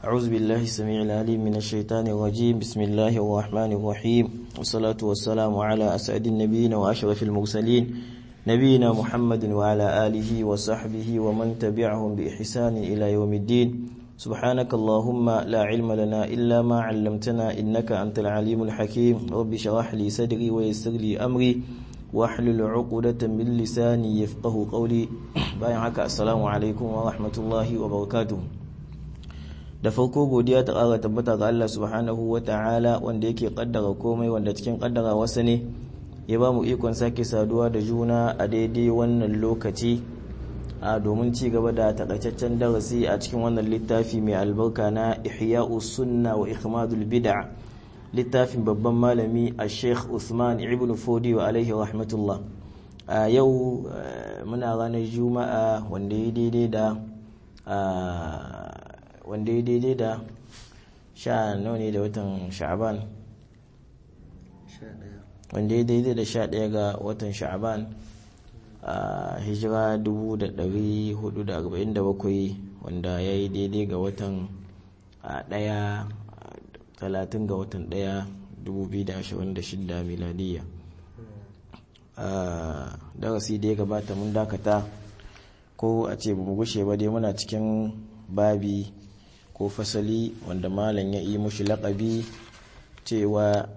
أعوذ بالله السميع العليم من الشيطان الرجيم بسم الله الرحمن الرحيم والصلاة والسلام على أسعد النبيين وأشرف المرسلين نبينا محمد وعلى آله وصحبه ومن تبعهم بإحسان إلى يوم الدين سبحانك اللهم لا علم لنا إلا ما علمتنا إنك أنت العليم الحكيم رب شرح لي صدري ويسر لي أمري واحلل عقدة من لساني يفقه قولي باين haka assalamu alaikum wa rahmatullahi wa barakatuh da farko godiya ta ƙara tabbata ga Allah subhanahu wa ta'ala wanda yake kaddara komai wanda cikin kaddara wasa ne ya ba mu ikon sake saduwa da juna a daidai wannan lokaci a domin ci gaba da takaitaccen darasi a cikin wannan littafi mai albarka na ihya'u sunna wa ikhmadul bid'a littafin babban malami a sheikh usman ibn fodi wa alaihi rahmatullah a yau muna ranar juma'a wanda ya daidai da wanda ya daidai da sha nawa ne da watan sha'aban wanda ya daidai da sha ɗaya ga watan sha'aban a hijira 447 wanda ya yi daidai ga watan ɗaya talatin ga watan ɗaya 2026 miladiyya darasi da ya gabata mun dakata ko a ce mu gushe ba dai muna cikin babi ko fasali wanda malam ya yi mushi laƙabi cewa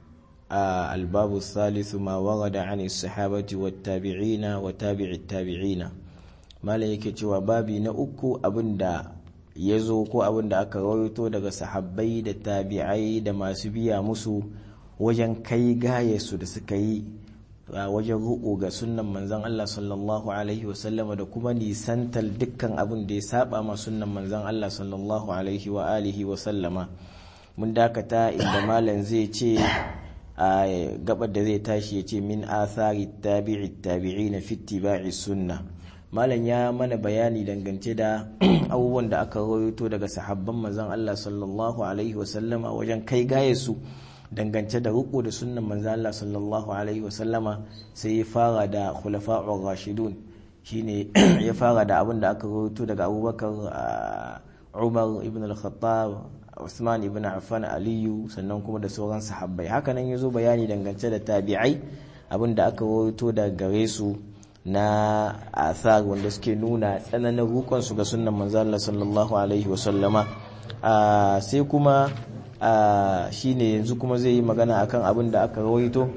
a albabu salisu ma warada an sahabati wa tabi'ina wa tabi'i tabi'ina malam yake cewa babi na uku abinda ya zo ko abinda aka rawaito daga sahabbai da tabi'ai da masu biya musu wajen kai gayesu da suka yi wajen ruku ga sunnan manzan Allah sallallahu alaihi wasallama da kuma nisantar dukkan abin da ya saba ma sunnan manzan Allah sallallahu alaihi wa alihi wasallama mun dakata inda malam zai ce a gabar da zai tashi ya ce min athari tabi'i tabi'i na fittiba'i sunna malam ya mana bayani dangance da abubuwan da aka rawaito daga sahabban manzan Allah sallallahu alaihi wasallama wajen kai gaye su dangance da riko da sunnan manzan Allah sallallahu alaihi wasallama sai ya fara da khulafa'ur rashidun shine ya fara da abin da aka rawaito daga Abubakar Umar ibn al-Khattab Usman ibn Affan Aliyu sannan kuma da sauran sahabbai hakanan yazo bayani dangance da tabi'ai abin da aka rawaito daga gare su na athar wanda suke nuna tsananin rukon su ga sunnan manzan Allah sallallahu alaihi wasallama sai kuma shine yanzu kuma zai yi magana akan abin da aka rawaito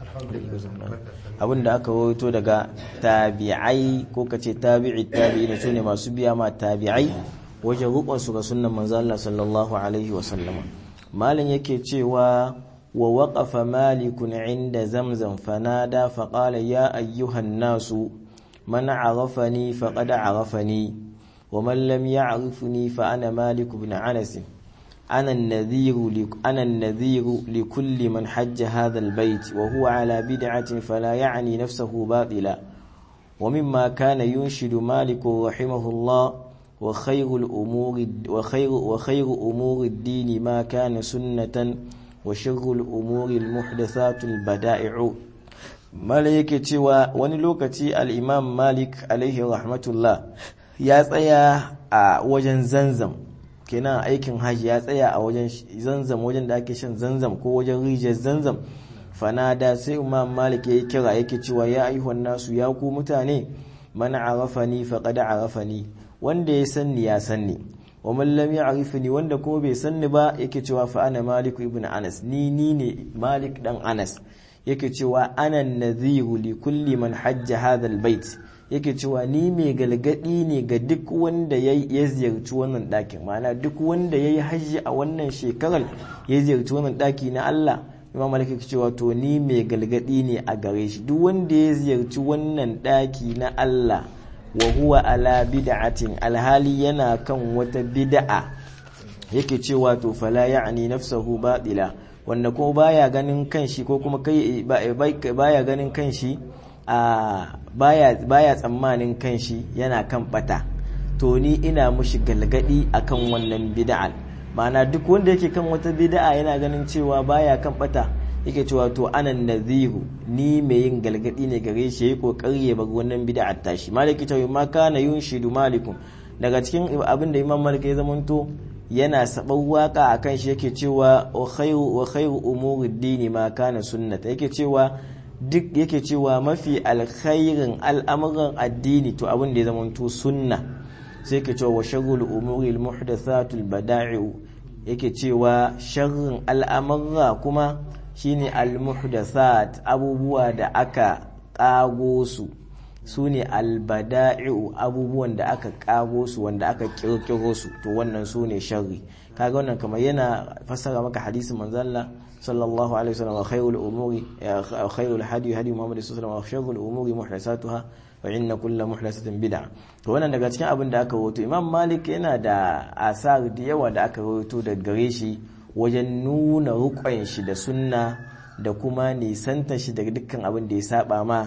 abin da aka rawaito daga tabi'ai ko kace tabi'i tabi'i ne sune masu biya ma tabi'ai wajen rukun su ga sunnan manzo Allah sallallahu alaihi wa sallama malam yake cewa wa waqafa malikun inda zamzam fanada fa qala ya ayyuhan nasu man arafani faqad arafani wa man lam ya'rifni fa ana malik ibn anas أنا النذير أنا النذير لكل من حج هذا البيت وهو على بدعة فلا يعني نفسه باطلا ومما كان ينشد مالك رحمه الله وخير الأمور وخير وخير أمور الدين ما كان سنة وشر الأمور المحدثات البدائع مالك توا ونلوكتي الإمام مالك عليه رحمة الله يا tsaya a wajen zanzam kenan aikin hajji ya tsaya a wajen zanzam wajen da ake shan zanzam ko wajen rijiyar zanzam fanada sai imam malik ya kira yake cewa ya ayyuhan nasu ya ku mutane man arafani faqad arafani wanda ya sanni ya sanni wa man lam ya'rifni wanda kuma bai sanni ba yake cewa fa ana malik ibn anas ni ni ne malik dan anas yake cewa ana nadhiru li kulli man hajja hadha albayt yake cewa ni mai galgadi ne ga duk wanda ya ziyarci wannan ɗakin ma'ana duk wanda ya yi hajji a wannan shekarar ya ziyarci wannan ɗaki na Allah imam malik yake cewa to ni mai galgadi ne a gare shi duk wanda ya ziyarci wannan ɗaki na Allah wa huwa ala bid'atin alhali yana kan wata bid'a yake cewa to fala ya'ni nafsahu batila wanda ko baya ganin kanshi ko kuma kai baya ganin kanshi a baya baya tsammanin kanshi yana kan bata to ni ina mushi galgadi akan wannan bid'an ma'ana duk wanda yake kan wata bid'a yana ganin cewa baya kan bata yake cewa to anan nadhiru ni mai yin galgadi ne gare shi yayi kokari ya bar wannan bid'a tashi maliki ta ma kana yunshidu malikum daga cikin abin da imam malik ya zamanto yana saban waka akan shi yake cewa wa khairu wa khairu umuri dini ma kana sunnata yake cewa duk yake cewa mafi alkhairin al'amuran addini to abin da ya zama to sunna sai yake cewa wa sharrul umuri al-muhdathatul bada'i'u yake cewa sharrin al'amurra kuma shine al-muhdathat abubuwa da aka kago su su ne albada'i'u abubuwan da aka kago su wanda aka kirkiro su to wannan su ne sharri kaga wannan kamar yana fassara maka hadisin manzalla sallallahu alaihi wasallam wa khairul umuri khairul hadi hadi muhammad sallallahu alaihi wasallam wa sharrul umuri muhdathatuha wa inna kullu muhdathatin bid'a to wannan daga cikin abin da aka rawaito imam malik yana da asar da yawa da aka rawaito daga gare shi wajen nuna rukun shi da sunna da kuma nisanta shi daga dukkan abin da ya saba ma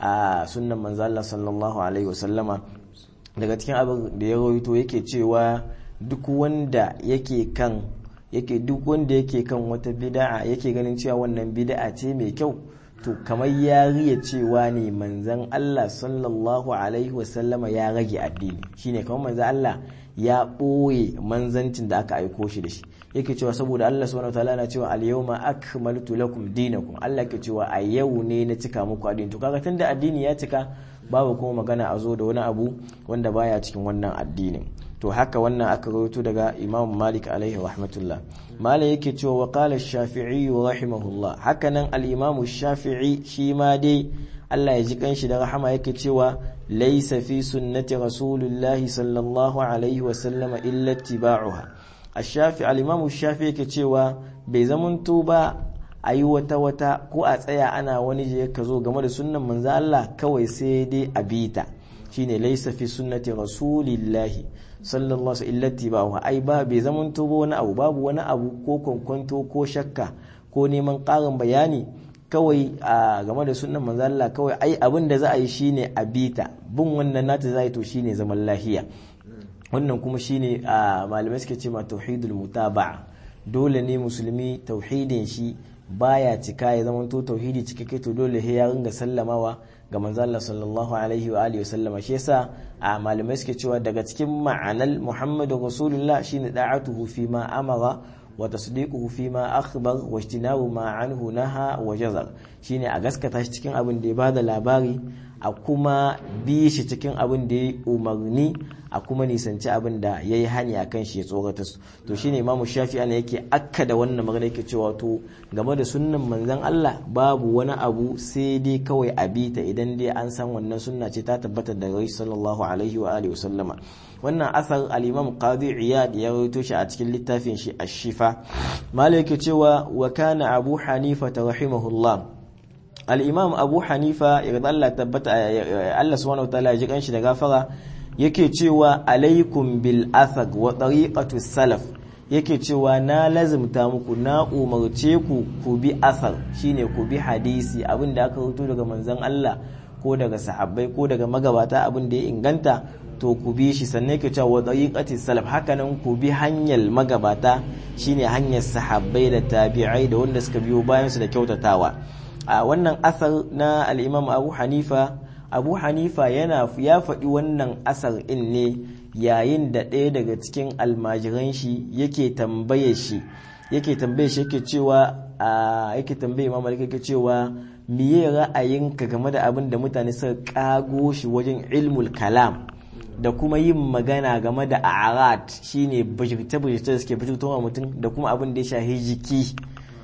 a sunnan manzo Allah sallallahu alaihi wasallama daga cikin abin da ya rawaito yake cewa duk wanda yake kan yake duk wanda yake kan wata bid'a yake ganin cewa wannan bid'a ce mai kyau to kamar ya riya cewa ne manzon Allah sallallahu alaihi wasallama ya rage addini shine kamar manzon Allah ya ɓoye manzancin da aka aiko shi da shi yake cewa saboda Allah subhanahu wataala na cewa al-yawma akmaltu lakum dinakum Allah ke cewa a yau ne na cika muku addini to kaga tunda addini ya cika babu kuma magana a zo da wani abu wanda baya cikin wannan addinin to haka wannan aka rawaito daga Imam Malik alaihi rahmatullah Malik yake cewa wa qala shafii rahimahullah haka nan al-Imam Shafi'i shi ma dai Allah ya ji kanshi da rahama yake cewa laysa fi sunnati rasulillahi sallallahu alaihi wa sallama illa ittiba'uha ash-Shafi al-Imam Shafi yake cewa bai zamanto ba a yi wata wata ko a tsaya ana wani je ka zo game da sunnan manzo Allah kawai sai dai a bita shine laysa fi sunnati rasulillahi sallallahu alaihi illati ba ai ba bai zaman ba wani abu babu wani abu ko kwankwanto ko shakka ko neman ƙarin bayani kawai a game da sunan manzo Allah kawai ai abin da za a yi shine a bita bin wannan nata za a yi to shine zaman lahiya wannan kuma shine a malamai suke ce ma tauhidul mutaba'a dole ne musulmi tauhidin shi baya cika ya zama to tauhidi cikakke to dole sai ya ringa sallamawa ga manzo Allah sallallahu alaihi wa alihi wasallama shi yasa a malamai suke cewa daga cikin ma'anar Muhammadu Rasulullah shine da'atuhu fi ma amara wa tasdiquhu fi ma akhbar wa ijtinabu ma anhu naha wa jazar shine a gaskata shi cikin abin da ya bada labari a kuma bi shi cikin abin da ya umarni a kuma nisanci abin da ya yi hani a kan shi ya tsorata su to shine imamu shafi ana yake akka da wannan magana yake cewa to game da sunnan manzon Allah babu wani abu sai dai kawai a bi ta idan dai an san wannan sunna ce ta tabbata daga rai sallallahu alaihi wa alihi wasallama wannan asar al-imam qadi iyad ya rawaito shi a cikin littafin shi ash-shifa malai yake cewa wa kana abu hanifa rahimahullah al-imam abu hanifa yarda Allah tabbata Allah subhanahu wa ta'ala ya ji kanshi da gafara yake cewa alaikum bil athaq wa tariqatu salaf yake cewa na lazimta muku na umarce ku ku bi athar shine ku bi hadisi abin da aka rubuto daga manzon Allah ko daga sahabbai ko daga magabata abin da ya inganta to ku bi shi sannan yake cewa wa tariqati salaf hakanan ku bi hanyar magabata shine hanyar sahabbai da tabi'ai da wanda suka biyo bayan su da kyautatawa a wannan asar na al-Imam Abu Hanifa abu hanifa yana ya faɗi wannan asar in ne yayin da ɗaya daga cikin almajiran shi yake tambaye shi yake tambaye shi yake cewa a yake tambaye imam malik yake cewa miye ra'ayinka game da abin da mutane suka kago shi wajen ilmul kalam da kuma yin magana game da arat shine bajirce bajirce da suke bajirtowa mutum da kuma abin da ya shahi jiki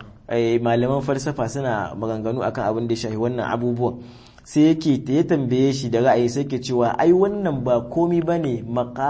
malaman falsafa suna maganganu akan abin da ya shahi wannan abubuwan sai yake ya tambaye shi da ra'ayi sai ke cewa ai wannan ba komi ba ne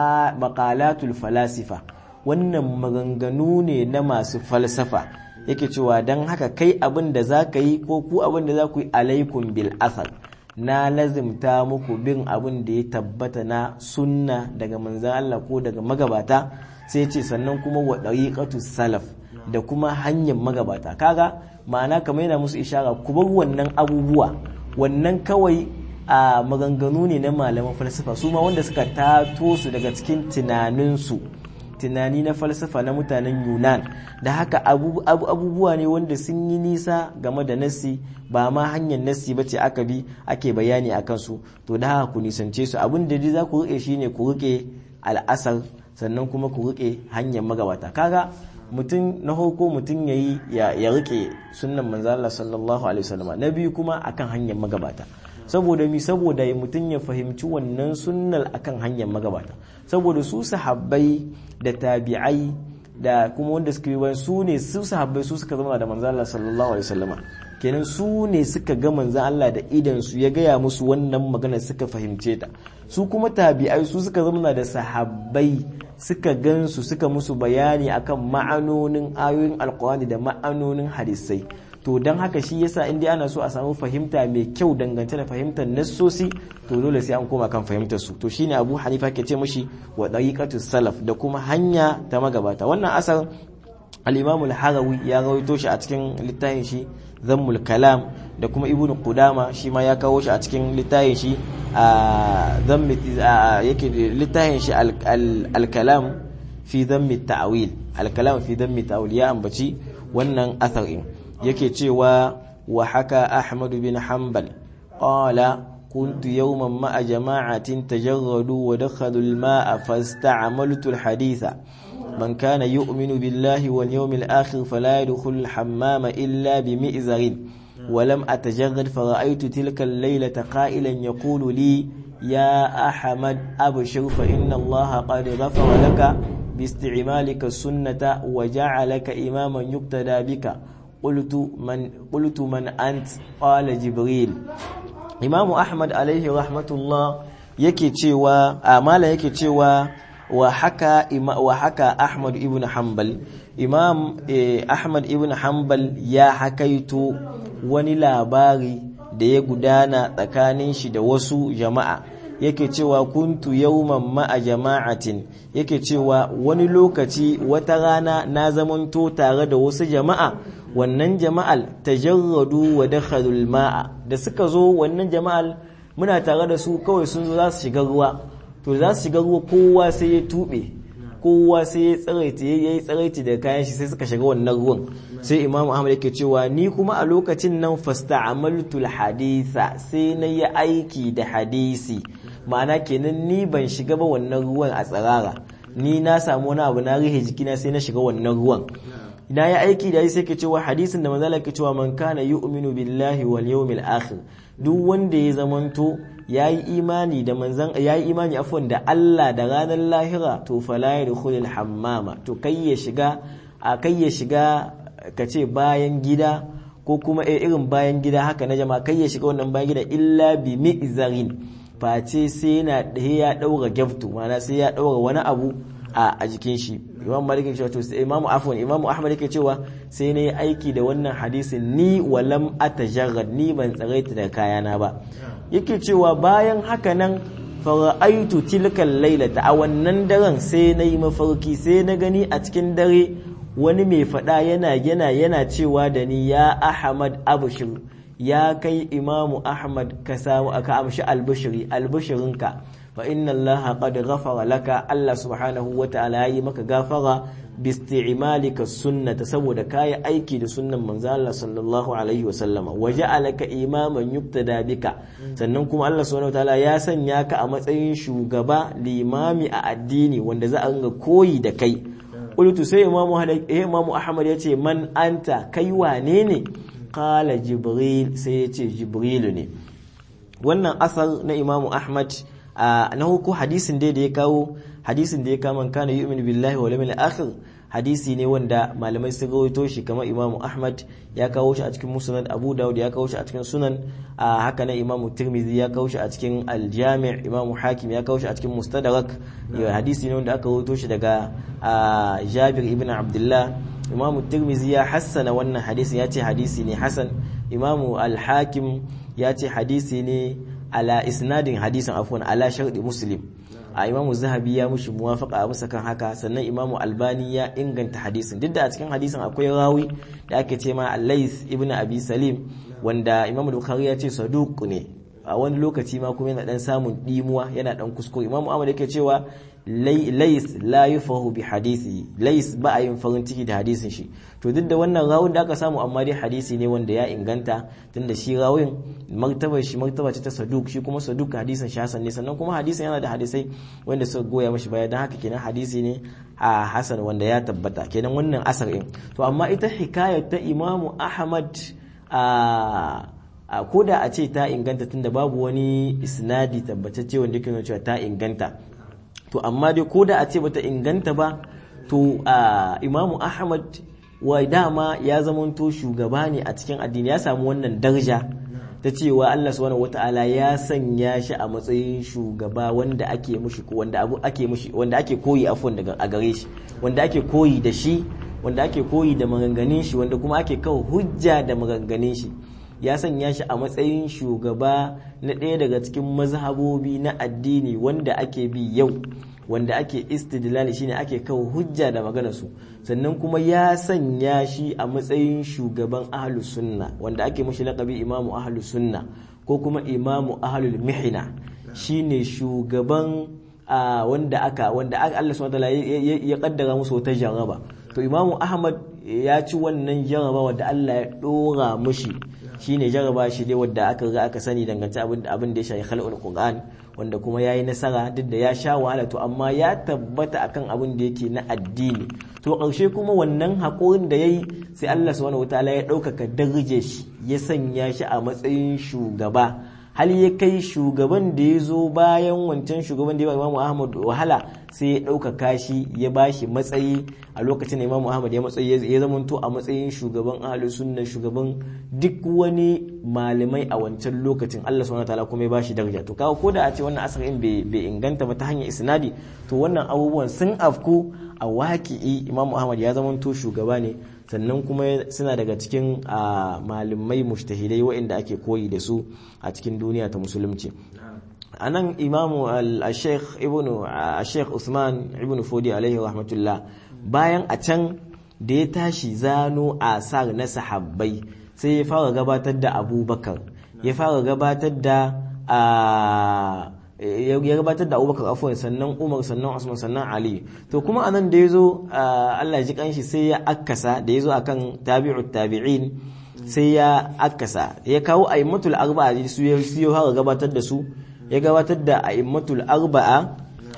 makalatul falasifa wannan maganganu ne na masu falsafa yake cewa don haka kai abin da za ka yi ko ku abin da za ku yi alaikun bil asal na lazimta muku bin abin da ya tabbata na sunna daga manzan Allah ko daga magabata sai ce sannan kuma wa ɗariƙatu salaf da kuma hanyar magabata kaga ma'ana kamar yana musu ishara ku bar wannan abubuwa wannan kawai a maganganu ne na malaman falsafa su ma wanda suka tato su daga cikin tunaninsu tunani na falsafa na mutanen yunan da haka abubuwa ne wanda sun yi nisa game da nassi ba ma hanyar nassi ba ce aka bi ake bayani a kansu to da haka ku nisance su abin da za ku rike shine ku rike al'asar sannan kuma ku rike hanyar magabata kaga mutum na farko mutum yayi ya ya rike sunnan manzo Allah sallallahu alaihi wasallam na biyu kuma akan hanyar magabata saboda mi saboda mutum ya fahimci wannan sunnar akan hanyar magabata saboda su sahabbai da tabi'ai da kuma wanda suka yi bayan su ne su sahabbai su suka zama da manzo Allah sallallahu alaihi wasallama kenan su ne suka ga manzo Allah da idan su ya gaya musu wannan magana suka fahimce ta su kuma tabi'ai su suka zama da sahabbai suka gansu suka musu bayani akan ma'anonin ayoyin alkurani da ma'anonin hadisai to don haka shi yasa inda ana so a samu fahimta mai kyau dangance da fahimtar nassosi to dole sai an koma kan fahimtar su to shine Abu Hanifa ke ce mushi wa dariqatus salaf da kuma hanya ta magabata wannan asar al-Imam al-Harawi ya rawaito shi a cikin littafin shi Zammul Kalam da kuma Ibn Qudama shi ma ya kawo shi a cikin littafin shi a zammi yake littafin shi al-Kalam fi zammi ta'wil al-Kalam fi zammi ta'wil ya ambaci wannan asar din yake cewa wa haka Ahmad bin Hanbal qala كنت يوما مع جماعة تجردوا ودخلوا الماء فاستعملت الحديث من كان يؤمن بالله واليوم الآخر فلا يدخل الحمام إلا بمئزر ولم أتجرد فرأيت تلك الليلة قائلا يقول لي يا أحمد أبشر فإن الله قد غفر لك باستعمالك السنة وجعلك إماما يقتدى بك قلت من قلت من أنت قال جبريل إمام أحمد عليه رحمة الله yake cewa amala yake cewa wa haka wa haka Ahmad ibn Hanbal Imam Ahmad ibn Hanbal ya hakaito wani labari da ya gudana tsakanin shi da wasu jama'a yake cewa kuntu yawman ma'a jama'atin yake cewa wani lokaci wata rana na zamanto tare da wasu jama'a wannan jama'al tajarradu wa dakhalul ma'a da suka zo wannan jama'al muna tare da su kawai sun zo za su shiga ruwa to za su shiga ruwa kowa sai ya tube kowa sai ya tsaraita ya yi tsaraita da kayan shi sai suka shiga wannan ruwan sai imam ahmad yake cewa ni kuma a lokacin nan fasta'amaltul haditha sai na yi aiki da hadisi ma'ana kenan ni ban shiga ba wannan ruwan a tsirara ni na samu wani abu na rihe jikina sai na shiga wannan ruwan na yi aiki da sai ke cewa hadisin da manzala ke cewa man kana yu'minu billahi wal yawmil akhir duk wanda ya zamanto yayi imani da manzan yayi imani afwan da Allah da ranar lahira to fala yadkhulul hammama to kai ya shiga a kai ya shiga kace bayan gida ko kuma irin bayan gida haka na jama'a kai ya shiga wannan bayan gida illa bi mi'zarin face sai yana ya daura gyaftu mana sai ya daura wani abu a jikin shi imam malik yake cewa to sai imamu afwan imamu ahmad yake cewa sai na yi aiki da wannan hadisin ni walam atajarrad ni ban tsaraita da kayana ba yake cewa bayan haka nan fara'aitu tilkal lailata a wannan daren sai na yi mafarki sai na gani a cikin dare wani mai fada yana yana yana cewa da ni ya ahmad abushir ya kai imamu ahmad ka samu aka amshi albishiri albishirinka fa inna Allah qad ghafara laka Allah subhanahu wa ta'ala yi maka gafara bi isti'malika sunnata saboda kai aiki da sunnan manzo Allah sallallahu alaihi wa sallama wa ja'alaka imaman yubtada bika sannan kuma Allah subhanahu wa ta'ala ya sanya ka a matsayin shugaba limami a addini wanda za a ringa koyi da kai qultu sai imamu imamu Ahmad yace man anta kai wane ne qala jibril sai yace jibril ne wannan asar na imamu Ahmad na huku hadisin dai da ya kawo hadisin da ya kama kana yu'minu billahi wal yawmil akhir hadisi ne wanda malamai sun rawaito shi kamar Imam Ahmad ya kawo shi a cikin Musnad Abu Dawud ya kawo shi a cikin Sunan haka nan Imam Tirmidhi ya kawo shi a cikin Al-Jami' Imam Hakim ya kawo shi a cikin Mustadrak hadisi ne wanda aka rawaito shi daga Jabir ibn Abdullah Imam Tirmidhi ya hassana wannan hadisi ya ce hadisi ne hasan Imam Al-Hakim ya ce hadisi ne ala isnadin hadisin afwan ala sharɗi muslim a imamu zahabi ya mushi muwafaka a musa kan haka sannan imamu albani ya inganta hadisin duk da a cikin hadisin akwai rawi da ake ce ma lais ibn abi salim wanda imamu bukhari ya ce saduq ne a wani lokaci ma kuma yana dan samun dimuwa yana dan kuskure imamu ahmad yake cewa lais la yufahu bi hadisi lais ba a yin farin ciki da hadisin shi to duk da wannan rawun da aka samu amma dai hadisi ne wanda ya inganta tunda shi rawun martabar shi martaba ce ta saduk shi kuma saduk hadisin shi hasan ne sannan kuma hadisin yana da hadisai wanda suka goya mashi baya don haka kenan hadisi ne a hasan wanda ya tabbata kenan wannan asar in to amma ita hikayar ta imamu ahmad a ko da a ce ta inganta tunda babu wani isnadi tabbatacce wanda yake nuna cewa ta inganta to amma dai ko da a ce bata inganta ba to imamu ahmad wa dama ya zamanto shugaba ne a cikin addini ya samu wannan daraja ta cewa Allah subhanahu wata'ala ya sanya shi a matsayin shugaba wanda ake mushi wanda abu ake mushi wanda ake koyi afwan daga a gare shi wanda ake koyi da shi wanda ake koyi da maganganun shi wanda kuma ake kawo hujja da maganganun shi ya sanya shi a matsayin shugaba na ɗaya daga cikin mazhabobi na addini wanda ake bi yau wanda ake istidlali shine ake kawo hujja da magana su sannan kuma ya sanya shi a matsayin shugaban ahlus sunna wanda ake mushi laqabi imamu ahlus sunna ko kuma imamu ahlul mihna shine shugaban wanda aka wanda Allah subhanahu wa ya kaddara musu wata jaraba to imamu ahmad ya ci wannan jaraba wanda Allah ya dora mushi shine jaraba shi dai wadda aka ga aka sani dangance abin abin da ya shafi khalqul qur'an wanda kuma yayi nasara duk da ya sha wahala to amma ya tabbata akan abin da yake na addini to karshe kuma wannan hakurin da yayi sai Allah subhanahu wataala ya ɗaukaka darje shi ya sanya shi a matsayin shugaba hal ya kai shugaban da ya zo bayan wancan shugaban da ya Imam Ahmad wahala sai ya ɗaukaka shi ya ba shi matsayi a lokacin da Imam Ahmad ya matsayi ya zamanto a matsayin shugaban ahlus sunna shugaban duk wani malamai a wancan lokacin Allah subhanahu wataala kuma ya ba shi daraja to kawo koda a ce wannan asarin bai inganta ba ta hanyar isnadi to wannan abubuwan sun afku a waki'i Imam Ahmad ya zamanto shugaba ne sannan kuma suna daga cikin malamai mushtahidai waɗanda ake koyi da su a cikin duniya ta musulunci a nan imamu al-sheikh ibn al-sheikh usman ibn fodi alaihi rahmatullah bayan a can da ya tashi zano asar na sahabbai sai ya fara gabatar da abubakar ya fara gabatar da ya gabatar da abubakar afuwan sannan umar sannan usman sannan ali to kuma anan da ya zo allah ji kanshi sai ya akasa da ya zo akan tabi'ut tabi'in sai ya akasa ya kawo a'immatul arba'a su ya siyo haka gabatar da su ya gabatar da a'immatul arba'a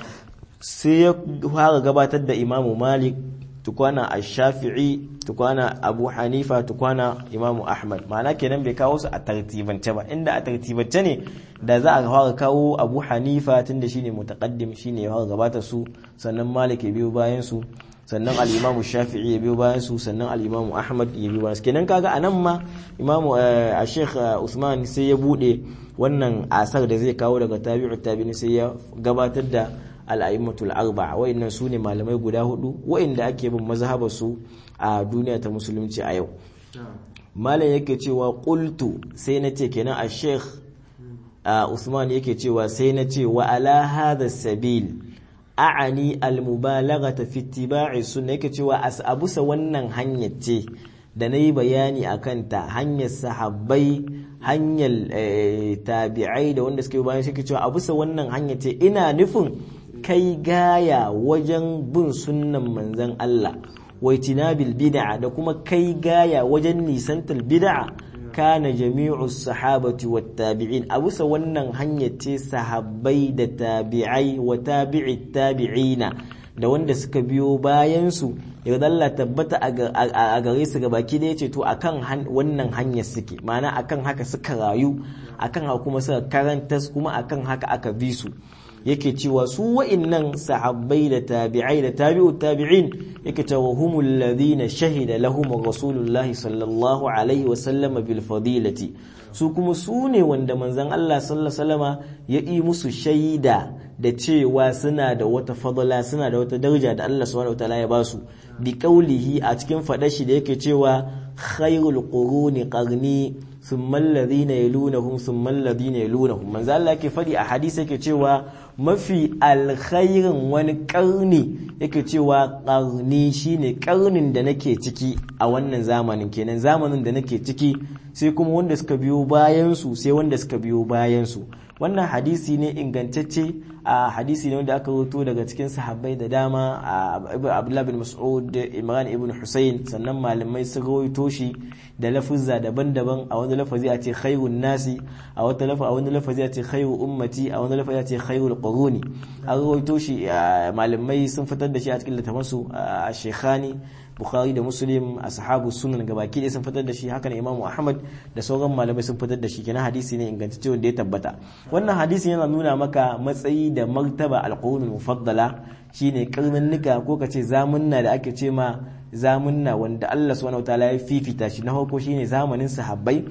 sai ya fara gabatar da imamu malik tukwana ash-shafi'i tukwana abu hanifa tukwana imamu ahmad ma'ana kenan bai kawo su a tartibance ba inda a tartibance ne da za a fara kawo abu hanifa tunda shine mutaqaddim shine ya fara gabatar su sannan malik ya biyo bayan su sannan al-imamu shafi'i ya biyo bayan su sannan al-imamu ahmad ya biyo bayan su kenan kaga anan ma imamu a sheikh usman sai ya bude wannan asar da zai kawo daga tabi'u tabi'in sai ya gabatar da al'aimatul arba wa'annan su ne malamai guda hudu wa'inda ake bin mazhabar su a duniya ta musulunci a yau malam yake cewa qultu sai na ce kenan a sheikh usman yake cewa sai na ce wa ala hadha sabil a'ani al-mubalaghata fi ittiba'i sunna yake cewa asabusa wannan hanyar ce da na yi bayani a kanta hanyar sahabbai hanyar tabi'ai da wanda suke bayan suke cewa abusa wannan hanyar ce ina nufin kai gaya wajen bin sunnan manzan Allah wai tinabil bid'a da kuma kai gaya wajen nisantar bid'a kana jami'u sahabati wat tabi'in a bisa wannan hanyar ce sahabbai da tabi'ai wa tabi'i tabi'ina da wanda suka biyo bayan su yarda Allah tabbata a gare su gabaki da yace to akan wannan hanyar suke ma'ana akan haka suka rayu akan haka kuma suka karanta kuma akan haka aka bi su yake cewa su wa'innan sahabbai da tabi'ai da tabi'u tabi'in yake cewa humul ladina shahida lahum rasulullah sallallahu alaihi wa sallama bil fadilati su kuma su ne wanda manzon Allah sallallahu alaihi wasallama ya yi musu shaida da cewa suna da wata fadala suna da wata daraja da Allah subhanahu wataala ya basu bi qaulihi a cikin fadar shi da yake cewa khairul quruni qarni thumma alladhina yalunahum thumma alladhina yalunahum manzo Allah yake fadi a hadisi yake cewa mafi alkhairin wani karni yake cewa karni shine karnin da nake ciki a wannan zamanin kenan zamanin da nake ciki sai kuma wanda suka biyo bayan su sai wanda suka biyo bayan su wannan hadisi ne ingantacce a hadisi ne wanda aka rubuto daga cikin sahabbai da dama a Abdullah bin Mas'ud Imran ibn Husayn sannan malamai sun rawaito shi da lafuzza daban-daban a wani lafazi a ce khairun nasi a wata lafazi a wani lafazi a ce khairu ummati a wani lafazi a ce khairul quruni an rawaito shi malamai sun fitar da shi a cikin littafansu a Shekhani Bukhari da Muslim ashabu sunan gabaki ɗaya sun fitar da shi haka ne Imam Ahmad da sauran malamai sun fitar da shi kenan hadisi ne ingantacce wanda ya tabbata wannan hadisi yana nuna maka matsayi da martaba alqurunul mufaddala shine karninnika ko kace zamunna da ake ce ma zamunna wanda Allah subhanahu wataala ya fifita shi na farko shine zamanin sahabbai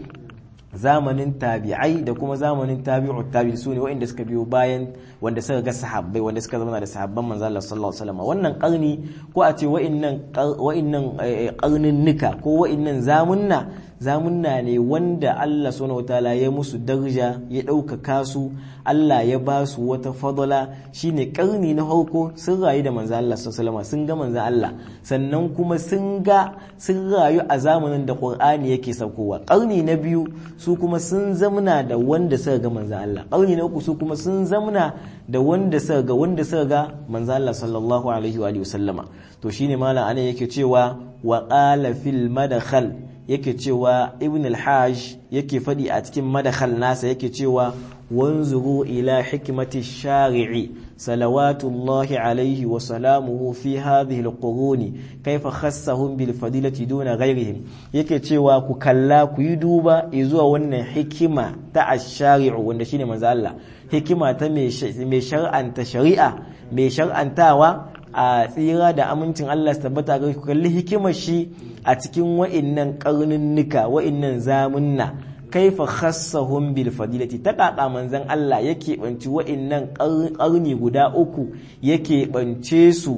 zamanin tabi'ai da kuma zamanin tabi'ut tabi'i su ne waɗanda suka biyo bayan wanda suka ga sahabbai wanda suka zama da sahabban manzo Allah sallallahu alaihi wasallam wannan karni ko a ce wa'annan wa'annan karnin nika ko wa'annan zamunna zamunna ne wanda Allah subhanahu wataala ya musu daraja ya ɗaukaka su Allah ya ba su wata fadala shine karni na farko sun rayu da manzo Allah sallallahu alaihi sun ga manzo Allah sannan kuma sun ga sun rayu a zamanin da Qur'ani yake saukowa karni na biyu su kuma sun zamna da wanda suka ga manzo Allah karni na uku su kuma sun zamna da wanda suka ga wanda suka ga manzo Allah sallallahu alaihi wa alihi wasallama to shine malam ana yake cewa wa qala fil madkhal yake cewa ibn al-hajj yake fadi a cikin madakhal nasa yake cewa wanzuru ila hikmati shari'i salawatullahi alaihi wa salamuhu fi hadhihi al-quruni kaifa khassahum bil fadilati duna ghayrihim yake cewa ku kalla ku yi duba zuwa wannan hikima ta ash-shari'u wanda shine manzo Allah hikima ta mai shar'anta shari'a mai shar'antawa a tsira da amincin Allah su tabbata ga ku kalli hikimar shi a cikin wa'innan karnunnuka wa'innan zamunna kaifa khassahum bil fadilati ta kaka manzon Allah yake banci wa'innan karni guda uku yake bance su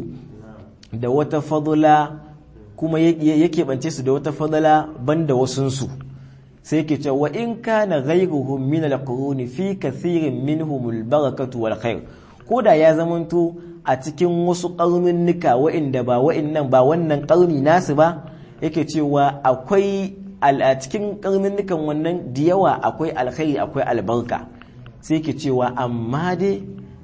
da wata fadula kuma yake bance su da wata fadula banda wasunsu sai yake cewa wa in kana ghayruhum min al-quruni fi kathirin minhum al-barakatu wal khair koda ya zamanto a cikin wasu karnunnuka wa'inda ba wa'innan ba wannan karni nasu ba yake cewa akwai a cikin karnunnukan wannan da yawa akwai alkhairi akwai albarka sai ke cewa amma dai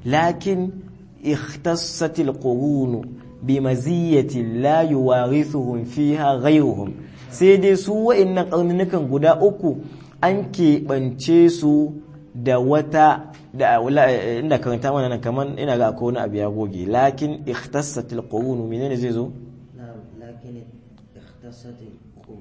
lakin ikhtassatil qurunu bi maziyati la yuwarithuhum fiha ghayruhum sai dai su wa'annan karnunnukan guda uku an keɓance su da wata da inda karanta mana nan kaman ina ga akwai wani abu ya goge lakin ikhtassatil qurunu menene zai zo lakin ikhtassatil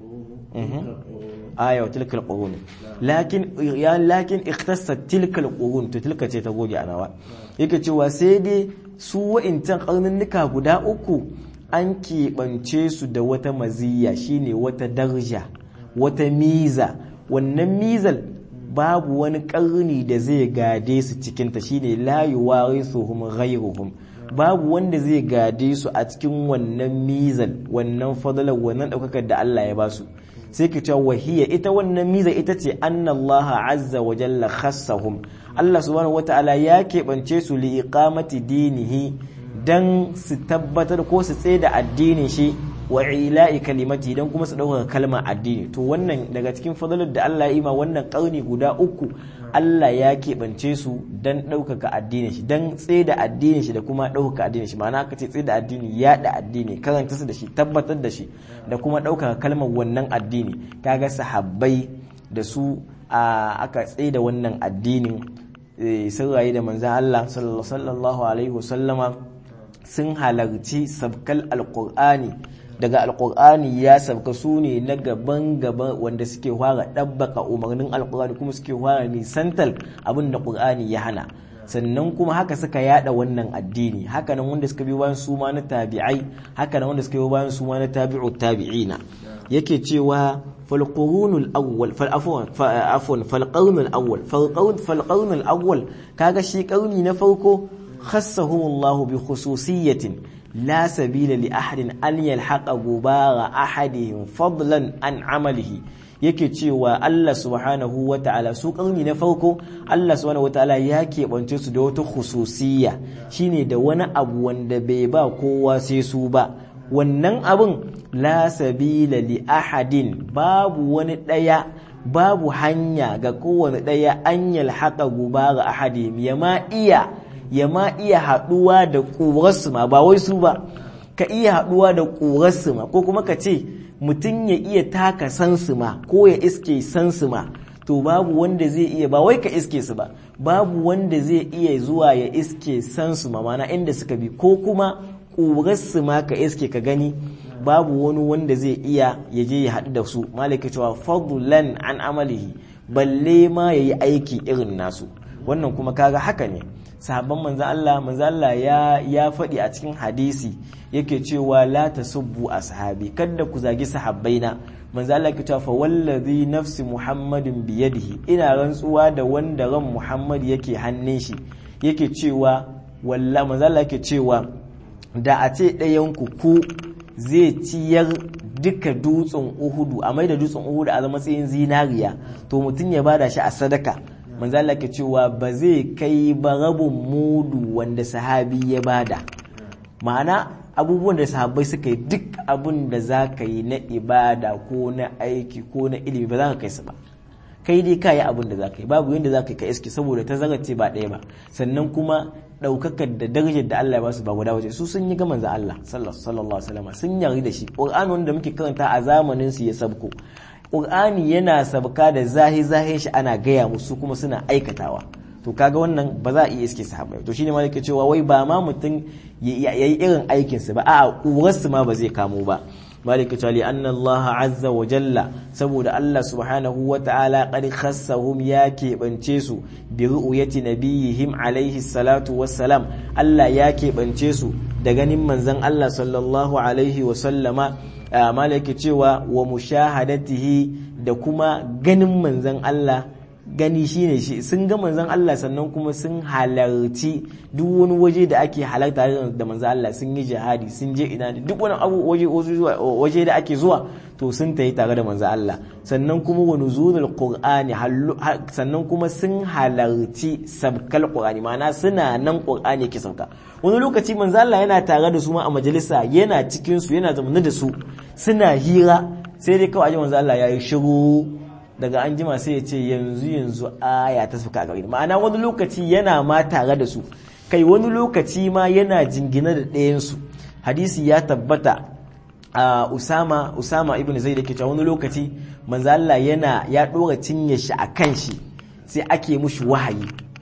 aya wa tilkal qurun lakin ya lakin ikhtassat tilkal qurun to tilka ce ta goge anawa yake cewa sai dai su wa'incan karnunnuka guda uku an keɓance su da wata maziyya shine wata darja wata miza wannan mizal babu wani karni da zai gade su cikinta shine la yuwarisuhum ghayruhum babu wanda zai gade su a cikin wannan mizal wannan fadalar wannan daukakar da Allah ya basu sai ka cewa wahiya ita wannan miza ita ce annallaha azza wa jalla khassahum Allah subhanahu wata'ala ya keɓance su li iqamati dinihi dan su tabbatar ko su tsaye da addinin shi wa ila'i kalimati dan kuma su ɗaukaka kalmar addini to wannan daga cikin fadalar da Allah ya ima wannan ƙarni guda uku Allah ya keɓance su dan ɗaukaka addinin shi dan tsaye da addinin shi da kuma ɗaukaka addinin shi ma'ana aka ce tsaye da addini yaɗa addini karanta su da shi tabbatar da shi da kuma ɗaukaka kalmar wannan addini kaga sahabbai da su aka tsaye da wannan addinin sun rayu da manzan Allah sallallahu alaihi wasallama sun halarci sabkal alƙur'ani daga alkur'ani ya sauka su ne na gaban gaba wanda suke fara ɗabbaka umarnin alkur'ani kuma suke fara nisantar abin da ƙur'ani ya hana sannan kuma haka suka yada wannan addini haka nan wanda suka bi bayan su ma na tabi'ai haka nan wanda suka bi bayan su ma na tabi'u tabi'ina yake cewa fal qurunul awwal fal afwan afwan fal qarnul awwal fal qarn fal qarnul awwal kaga shi karni na farko khassahumullahu bi khususiyatin لا سبيل لأحد أن يلحق غبار أحدهم فضلا عن عمله yake cewa Allah subhanahu wa ta'ala su ƙarni na farko Allah subhanahu wa ta'ala ya keɓance su da wata khususiyya shine da wani abu wanda bai ba kowa sai su ba wannan abin la sabila li ahadin babu wani ɗaya babu hanya ga kowane ɗaya an yalhaka gubara ahadi ya ma iya ya ma iya haɗuwa da ƙurarsu ma ba wai su ba ka iya haɗuwa da ƙurarsu ma ko kuma ka ce mutum ya iya taka sansu ma ko ya iske sansu ma to babu wanda zai iya ba wai ka iske su ba babu wanda zai iya zuwa ya iske sansu ma mana inda suka bi ko kuma ƙurarsu ma ka iske ka gani babu wani wanda zai iya ya je ya haɗu da su malaka cewa fadlan an amalihi balle ma ya yi aiki irin nasu wannan kuma kaga haka ne sahabban manzo Allah manzo Allah ya ya faɗi a cikin hadisi yake cewa la tasubbu ashabi kada ku zagi sahabbaina manzo Allah yake cewa fa wallazi nafsi muhammadin biyadihi ina rantsuwa da wanda ran muhammad yake hannun shi yake cewa walla manzo Allah yake cewa da a ce ɗayan ku ku zai ciyar duka dutsen uhudu a mai da dutsen uhudu a matsayin zinariya to mutum ya bada shi a sadaka manzo Allah ke cewa ba zai kai ba rabin mudu wanda sahabi ya bada ma'ana abubuwan da sahabbai suka yi duk abun da za ka yi na ibada ko na aiki ko na ilimi ba za ka kai su ba kai dai ka yi abin da za ka yi babu yadda za ka yi ka iske saboda ta ce ba ɗaya ba sannan kuma ɗaukakar da darajar da Allah ya ba su ba guda waje su sun yi ga manzo Allah sallallahu alaihi wasallam sun yari da shi Qur'ani wanda muke karanta a zamanin su ya sabko Qur'ani yana sabka da zahi zahin shi ana gaya musu kuma suna aikatawa to kaga wannan ba za a iya iske sahabbai to shine malaka cewa wai ba ma mutum yayi irin aikin su ba a'a uwarsu ma ba zai kamo ba malika cewa li anna Allah azza wa jalla saboda Allah subhanahu wa ta'ala qad khassahum ya keɓance su bi ru'yati nabiyihim alaihi salatu wassalam Allah ya keɓance su da ganin manzon Allah sallallahu alaihi wa sallama malaka cewa wa mushahadatihi da kuma ganin manzon Allah gani shine shi sun ga manzon Allah sannan kuma sun halarci duk wani waje da ake halarta da manzon Allah sun yi jihadi sun je ina duk wani abu waje waje da ake zuwa to sun tayi tare da manzon Allah sannan kuma wa nuzulul qur'ani sannan kuma sun halarci sabkal qur'ani ma'ana suna nan qur'ani yake sauka wani lokaci manzon Allah yana tare da su ma a majalisa yana cikin su yana zaune da su suna hira sai dai kawai manzon Allah yayi shiru daga an jima sai ya ce yanzu yanzu aya ta suka gari ma'ana wani lokaci yana ma tare da su kai wani lokaci ma yana jingina da ɗayansu hadisi ya tabbata a usama usama ibn zaid yake cewa wani lokaci manzo Allah yana ya dora cinye shi a kan shi sai ake mushi wahayi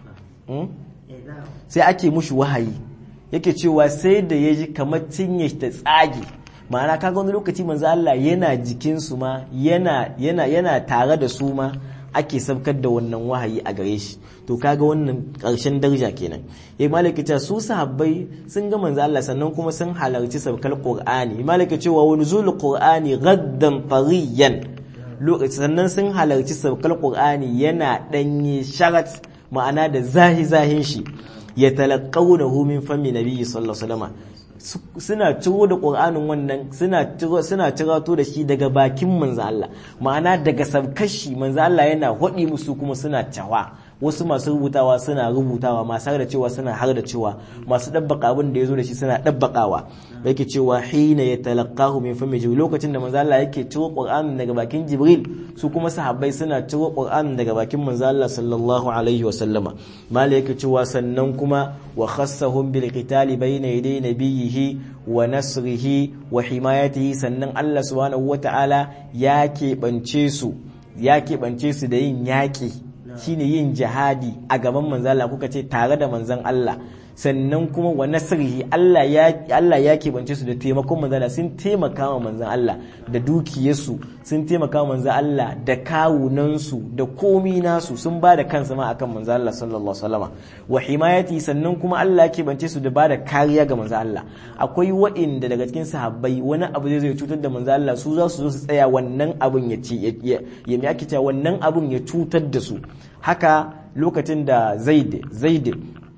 sai ake mushi wahayi yake cewa sai da ya ji kamar cinye shi ta tsage ma'ana kaga wani lokaci manzo Allah yana jikin su ma yana yana yana tare da su ma ake sabkar da wannan wahayi a gare shi to kaga wannan karshen daraja kenan yayi malaka cewa su sahabbai sun ga manzo Allah sannan kuma sun halarci sabkar Qur'ani malaka cewa wa nuzul Qur'ani gaddan fariyan lokaci sannan sun halarci sabkar Qur'ani yana danye sharat ma'ana da zahi zahin shi ya talaqawnahu min fami nabiyyi sallallahu alaihi wasallam suna ciro da ƙur'anin wannan suna cirato da shi daga bakin manzo Allah ma'ana daga sabkashi manzo Allah yana hodi musu kuma suna cawa wasu masu rubutawa suna rubutawa masu har da cewa suna har da cewa masu dabbaka abin da yazo da shi suna dabbakawa yake cewa hina yatalaqahu min fami jibril lokacin da manzo Allah yake ciro ƙur'anin daga bakin jibril su kuma sahabbai suna ciro ƙur'anin daga bakin manzo Allah sallallahu alaihi wa sallama mala yake cewa sannan kuma wa khassahum bil qitali bayna yaday nabiyhi wa nasrihi wa himayatihi sannan Allah subhanahu wata'ala ya keɓance su ya keɓance su da yin yaƙi shine yin jihadi a gaban manzan Allah kuka ce tare da manzan Allah sannan kuma wa nasrihi Allah ya Allah ya keɓance su da taimakon manzan Allah sun taimaka wa manzan Allah da dukiyarsu sun taimaka wa manzan Allah da kawunansu da komi nasu sun ba da kansu ma akan manzan Allah sallallahu alaihi wasallam wa himayati sannan kuma Allah ya keɓance su da ba da kariya ga manzan Allah akwai waɗanda daga cikin sahabbai wani abu zai zai cutar da manzan Allah su za su zo su tsaya wannan abun ya ci ya ya cewa wannan abun ya cutar da su haka lokacin da Zaid Zaid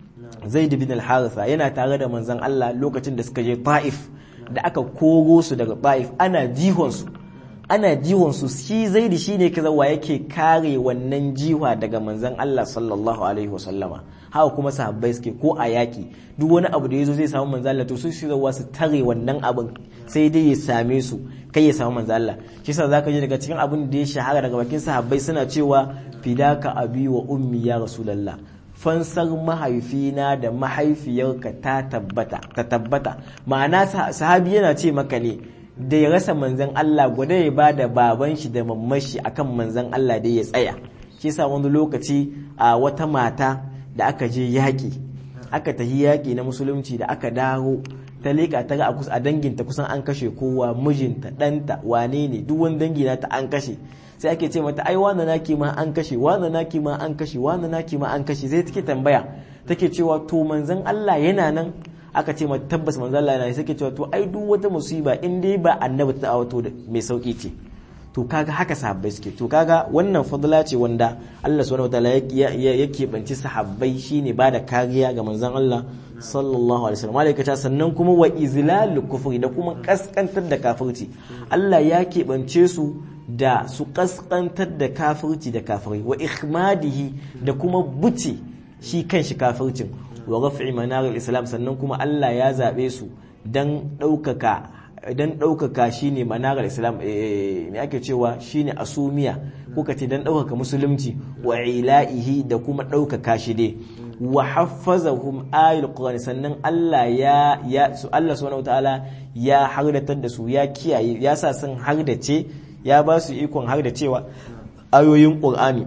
zaid bin al-haritha yana tare da manzon Allah lokacin da suka je Taif da aka koro su daga Taif ana jihon su ana jihon su shi zaid shine kaza wa yake kare wannan jiwa daga manzon Allah sallallahu alaihi wasallama haka kuma sahabbai suke ko a yaki duk wani abu da yazo zai samu manzo Allah to su shi zawa su tare wannan abin sai dai ya same su kai ya samu manzo Allah shi yasa zaka ji daga cikin abin da ya shahara daga bakin sahabbai suna cewa fidaka abi wa ummi ya rasulullah fansar mahaifina da mahaifiyarka ta tabbata ta tabbata ma'ana sahabi yana ce maka ne da ya rasa manzan Allah gwada ya ba da baban shi da mamman shi akan manzan Allah da ya tsaya shi sa wani lokaci a wata mata da aka je yaƙi aka tafi yaƙi na musulunci da aka dawo ta leƙa ta ga a danginta kusan an kashe kowa mijinta ɗanta wane ne duk wani dangi na ta an kashe sai ake ce mata ai wane naki ma an kashe wane naki ma an kashe wane naki ma an kashe sai take tambaya take cewa to manzan Allah yana nan aka ce mata tabbas manzan Allah yana sai take cewa to ai duk wata musiba in dai ba annabi ta awato mai sauki ce to kaga haka sahabbai suke to kaga wannan fadla ce wanda Allah subhanahu wataala ya keɓanci sahabbai shine ba da kariya ga manzon Allah sallallahu alaihi wasallam malaikata sannan kuma wa izlalul kufri da kuma kaskantar da kafirci Allah ya keɓance su da su kaskantar da kafirci da kafirai wa ikhmadihi da kuma buce shi kanshi kafircin wa raf'i manaril islam sannan kuma Allah ya zabe su dan ɗaukaka dan ɗaukaka shi ne manarar islam me ake cewa shi ne asumiya ko ka ce dan ɗaukaka musulunci wa ila'ihi da kuma ɗaukaka shi dai wa haffazahum ayul qur'ani sannan Allah ya ya su Allah subhanahu wataala ya hardatar da su ya kiyaye ya sa sun hardace ya ba su ikon hardacewa ayoyin qur'ani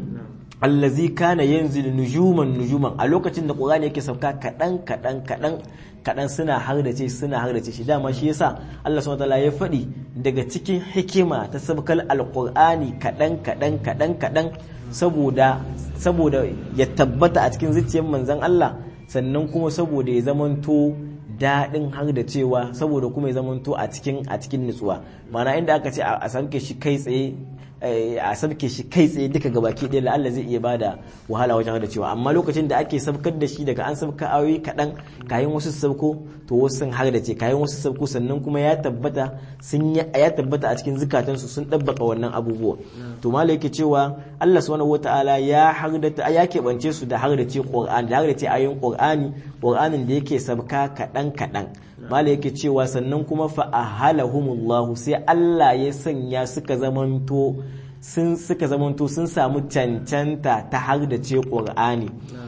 allazi kana yanzilu nujuman nujuman a lokacin da qur'ani yake sauka kadan kadan kadan kadan suna hardace suna hardace shi dama shi yasa Allah subhanahu wataala ya faɗi daga cikin hikima ta sabkal alqur'ani kadan kadan kadan kadan saboda saboda ya tabbata a cikin zuciyar manzon Allah sannan kuma saboda ya zamanto daɗin har da cewa saboda kuma ya zamanto a cikin a cikin nutsuwa ma'ana inda aka ce a sauke shi kai tsaye a sabke shi kai tsaye duka gabaki ɗaya la'alla zai iya bada wahala wajen da cewa amma lokacin da ake sabkar da shi daga an sabka ayoyi kaɗan kayan wasu sabko to wasu sun har da ce kayan wasu sabko sannan kuma ya tabbata sun ya tabbata a cikin zukatansu sun ɗabbaka wannan abubuwa to malai yake cewa Allah subhanahu wataala ya har da ya keɓance su da har da ce Qur'ani da har da ce ayoyin Qur'ani Qur'anin da yake sabka kaɗan kaɗan malai yake cewa sannan kuma fa ahalahumullahu sai Allah ya sanya suka zamanto sun suka zamanto sun samu cancanta ta har da ce ƙur'ani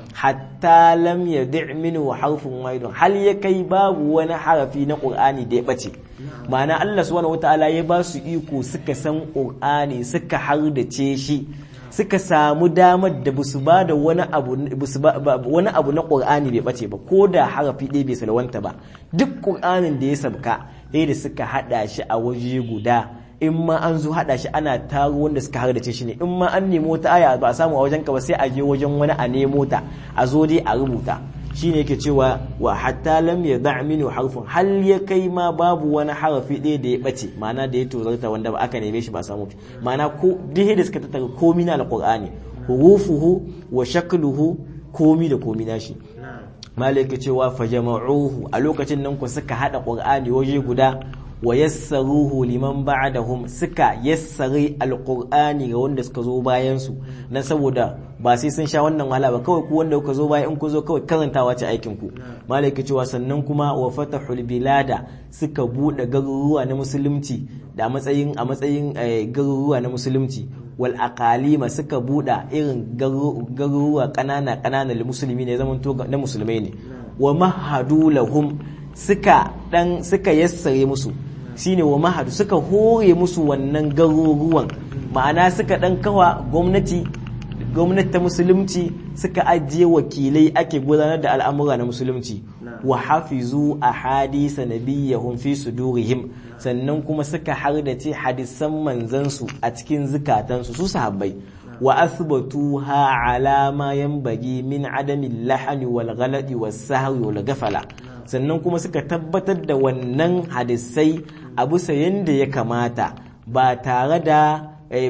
hatta lam yadi' minhu harfun wahidun hal ya kai babu wani harafi na ƙur'ani da ya bace ma'ana Allah subhanahu wataala ya ba su iko suka san ƙur'ani suka har da ce shi suka samu damar da basu ba da wani abu wani abu na ƙur'ani bai bace ba ko da harafi ɗaya bai salwanta ba duk ƙur'anin da ya sabka sai da suka hada shi a waje guda in ma an zo hada shi ana taro wanda suka hardace shi ne in ma an nemo ta aya ba a samu a wajen ka ba sai a je wajen wani a nemo ta a zo dai a rubuta shine yake cewa wa hatta lam yada' minhu harfun hal ya kai ma babu wani harafi ɗaya da ya bace ma'ana da ya tozarta wanda ba aka neme shi ba samu ma'ana ko duk da suka tattara komi na alqur'ani hurufuhu wa shakluhu komi da komi nashi malaka cewa fajama'uhu a lokacin nan ku suka hada qur'ani waje guda wa yassaruhu liman ba'dahum suka yassari alqur'ani ga wanda suka zo bayan su na saboda ba sai sun sha wannan wahala ba kawai ku wanda kuka zo bayan in ku zo kawai karantawa ce aikin ku malaka cewa sannan kuma wa fatahul bilada suka bude garuruwa na musulunci da matsayin a matsayin garuruwa na musulunci wal aqalima suka buɗa irin garuruwa ƙanana ƙanana da musulmi ne zaman na musulmai ne wa mahadu lahum suka dan suka yassare musu shine wa mahadu suka hore musu wannan garuruwan ma'ana suka dan kawa gwamnati gwamnati ta musulunci suka ajiye wakilai ake gudanar da al'amura na musulunci wa hafizu a hadisa nabiyyahum fi sudurihim sannan kuma suka hardace hadisan manzansu a cikin zukatansu su sahabbai wa asbatu ha ala ma yanbaghi min adami lahani wal ghalati was sahwi wal gafala sannan kuma suka tabbatar da wannan hadisai a bisa yanda ya kamata ba tare da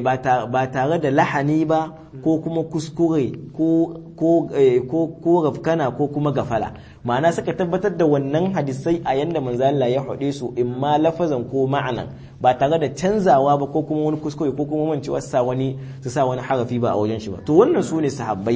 ba tare da lahani ba ko kuma kuskure ko rafkana ko kuma gafala ma'ana suka tabbatar da wannan hadisai a yanda manzala ya haɗe su in ma lafazan ko ma'anan ba tare da canzawa ba ko kuma wani kuskure ko kuma mancewa sa wani su sa wani harafi ba a wajen shi ba to wannan su ne sahabbai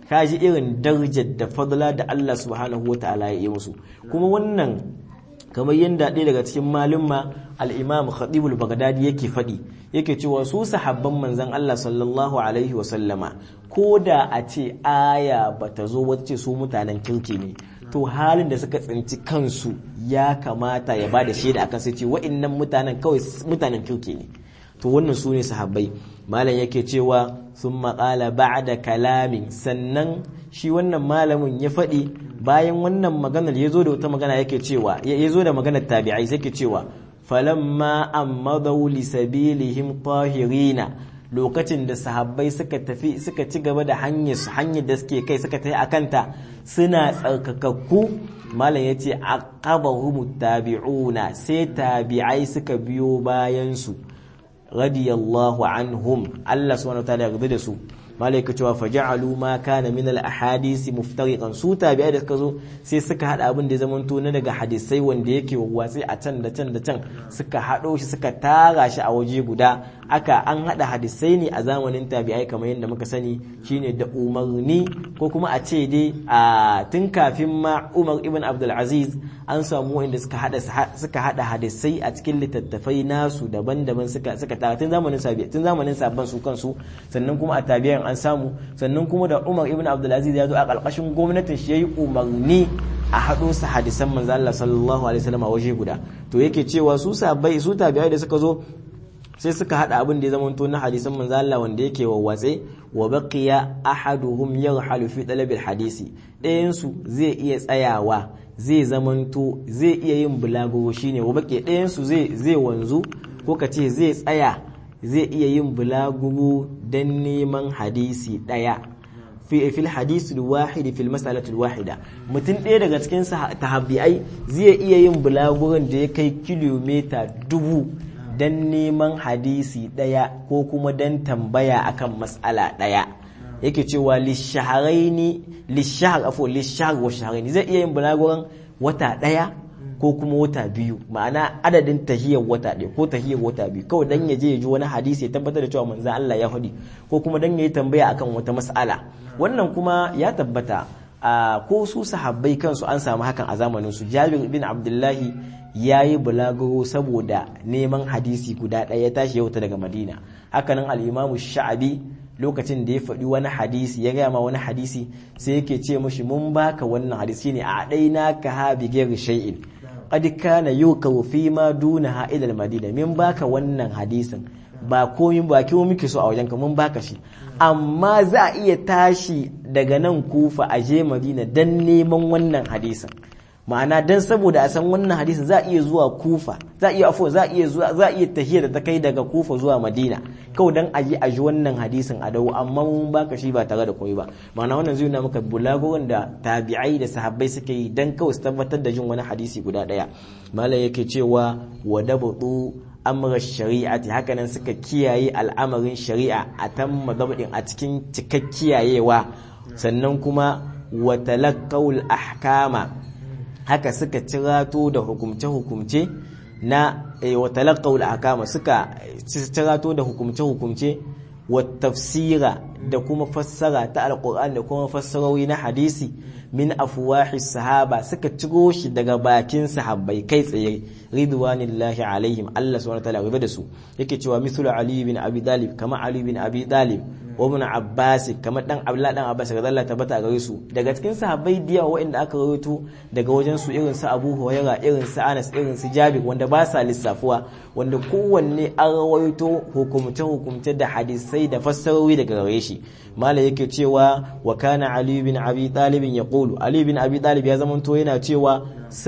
kaji irin darajar da fadla da Allah subhanahu wataala ya yi musu kuma wannan kamar yadda ɗaya daga cikin malumma al-imam khatibul baghdadi yake faɗi yake cewa su sahabban manzon Allah sallallahu alaihi wasallama ko da a ce aya bata zo wata ce su mutanen kirki ne to halin da suka tsinci kansu ya kamata ya bada shaida akan sai ce wa'annan mutanen kawai mutanen kirki ne to wannan su ne sahabbai malam yake cewa sun maƙala da kalamin sannan shi wannan malamin ya faɗi bayan wannan maganar ya zo da wata magana yake cewa ya zo da maganar tabi'ai sai ke cewa falamma ammadau li sabilihim tahirina lokacin da sahabbai suka tafi suka ci gaba da hanyar hanyar da suke kai suka tafi akanta suna tsarkakakku malam ya ce aqabahum tabi'una sai tabi'ai suka biyo bayan su radiyallahu anhum Allah subhanahu wa ta'ala ya yarda da su malaika cewa faja'alu ma kana min al ahadisi muftariqan su tabi'ai da suka zo sai suka hada abin da ya zamanto na daga hadisai wanda yake wawwatsi a can da can da can suka hado shi suka tara shi a waje guda aka an hada hadisai ne a zamanin tabi'ai kamar yadda muka sani shine da umarni ko kuma a ce dai a tun kafin ma Umar ibn Abdul Aziz an samu wanda suka hada suka hada hadisai a cikin littattafai nasu daban-daban suka suka tara tun zamanin sabi'a tun zamanin sabban su kansu sannan kuma a tabi'an an samu sannan kuma da Umar ibn Abdulaziz ya zo a ƙarƙashin gwamnatin shi yayi umarni a haɗo su hadisan manzo Allah sallallahu alaihi wasallam a waje guda to yake cewa su sabai su tabi'ai da suka zo sai suka hada abin da ya zama na hadisan manzo Allah wanda yake wawwatse wa baqiya ahaduhum yarhalu fi talabil hadisi ɗayan su zai iya tsayawa zai zamanto zai iya yin bulaguro shine wa baqiya ɗayan su zai zai wanzu ko ka ce zai tsaya zai iya yin bulaguro don neman hadisi ɗaya fi fil hadisi wahidi fil mas'alati wahida mutum ɗaya daga cikin tahabbi'ai zai iya yin bulaguron da ya kai kilomita dubu don neman hadisi ɗaya ko kuma don tambaya akan mas'ala ɗaya yake cewa lishaharaini lishahar afo lishahar wa shaharaini zai iya yin bulaguron wata ɗaya ko kuma wata biyu ma'ana adadin tahiyar wata ɗaya ko tahiyar wata biyu kawai dan ya je ya ji wani hadisi ya tabbatar da cewa manzon Allah ya faɗi ko kuma dan ya yi tambaya akan wata mas'ala wannan kuma ya tabbata a ko su sahabbai kansu an samu hakan a zamanin su Jabir bin Abdullahi ya yi bulaguro saboda neman hadisi guda ɗaya ya tashi yau ta daga Madina hakanan al-Imam Sha'abi lokacin da ya faɗi wani hadisi ya gaya ma wani hadisi sai yake ce mashi mun baka wannan hadisi ne a ɗaina ka ha bi ghairi shay'in qad kana yukawu fi ma dunaha ila al-madina min baka wannan hadisin ba komai ba kiwo muke so a wajen ka mun baka shi amma za a iya tashi daga nan kufa a je madina dan neman wannan hadisin ma'ana dan saboda a san wannan hadisin za a iya zuwa kufa za a iya afo za a iya zuwa za a iya tahiya da ta kai daga kufa zuwa madina kawai dan aji a ji wannan hadisin a dawo amma mun baka shi ba tare da komai ba ma'ana wannan zai nuna maka bulagurin da tabi'ai da sahabbai suke yi dan kawai su tabbatar da jin wani hadisi guda daya malam yake cewa wa dabtu amra shari'ati hakanan suka kiyaye al'amarin shari'a a tamma dabdin a cikin cikakkiyayewa sannan kuma wa talaqqaul ahkama haka suka cirato da hukumce-hukumce na wa talaqaw al-ahkama suka cirato da hukumce-hukumce wa tafsira da kuma fassara ta alquran da kuma fassarori na hadisi min afwahi sahaba suka ciro shi daga bakin sahabbai kai tsaye ridwanillahi alaihim Allah subhanahu wa ta'ala da su yake cewa mithlu ali bin abi talib kama ali bin abi talib wa ibn abbas kamar dan abdullah dan abbas ga Allah tabbata gare su daga cikin sahabbai diya waɗanda aka rawaito daga wajen su irin su abu hurairah irin su anas irin su jabir wanda ba sa lissafuwa wanda kowanne an rawaito hukumce hukumce da hadisai da fassarori daga gare shi mala yake cewa wa kana ali bin abi talib yaqulu ali bin abi talib ya zamanto yana cewa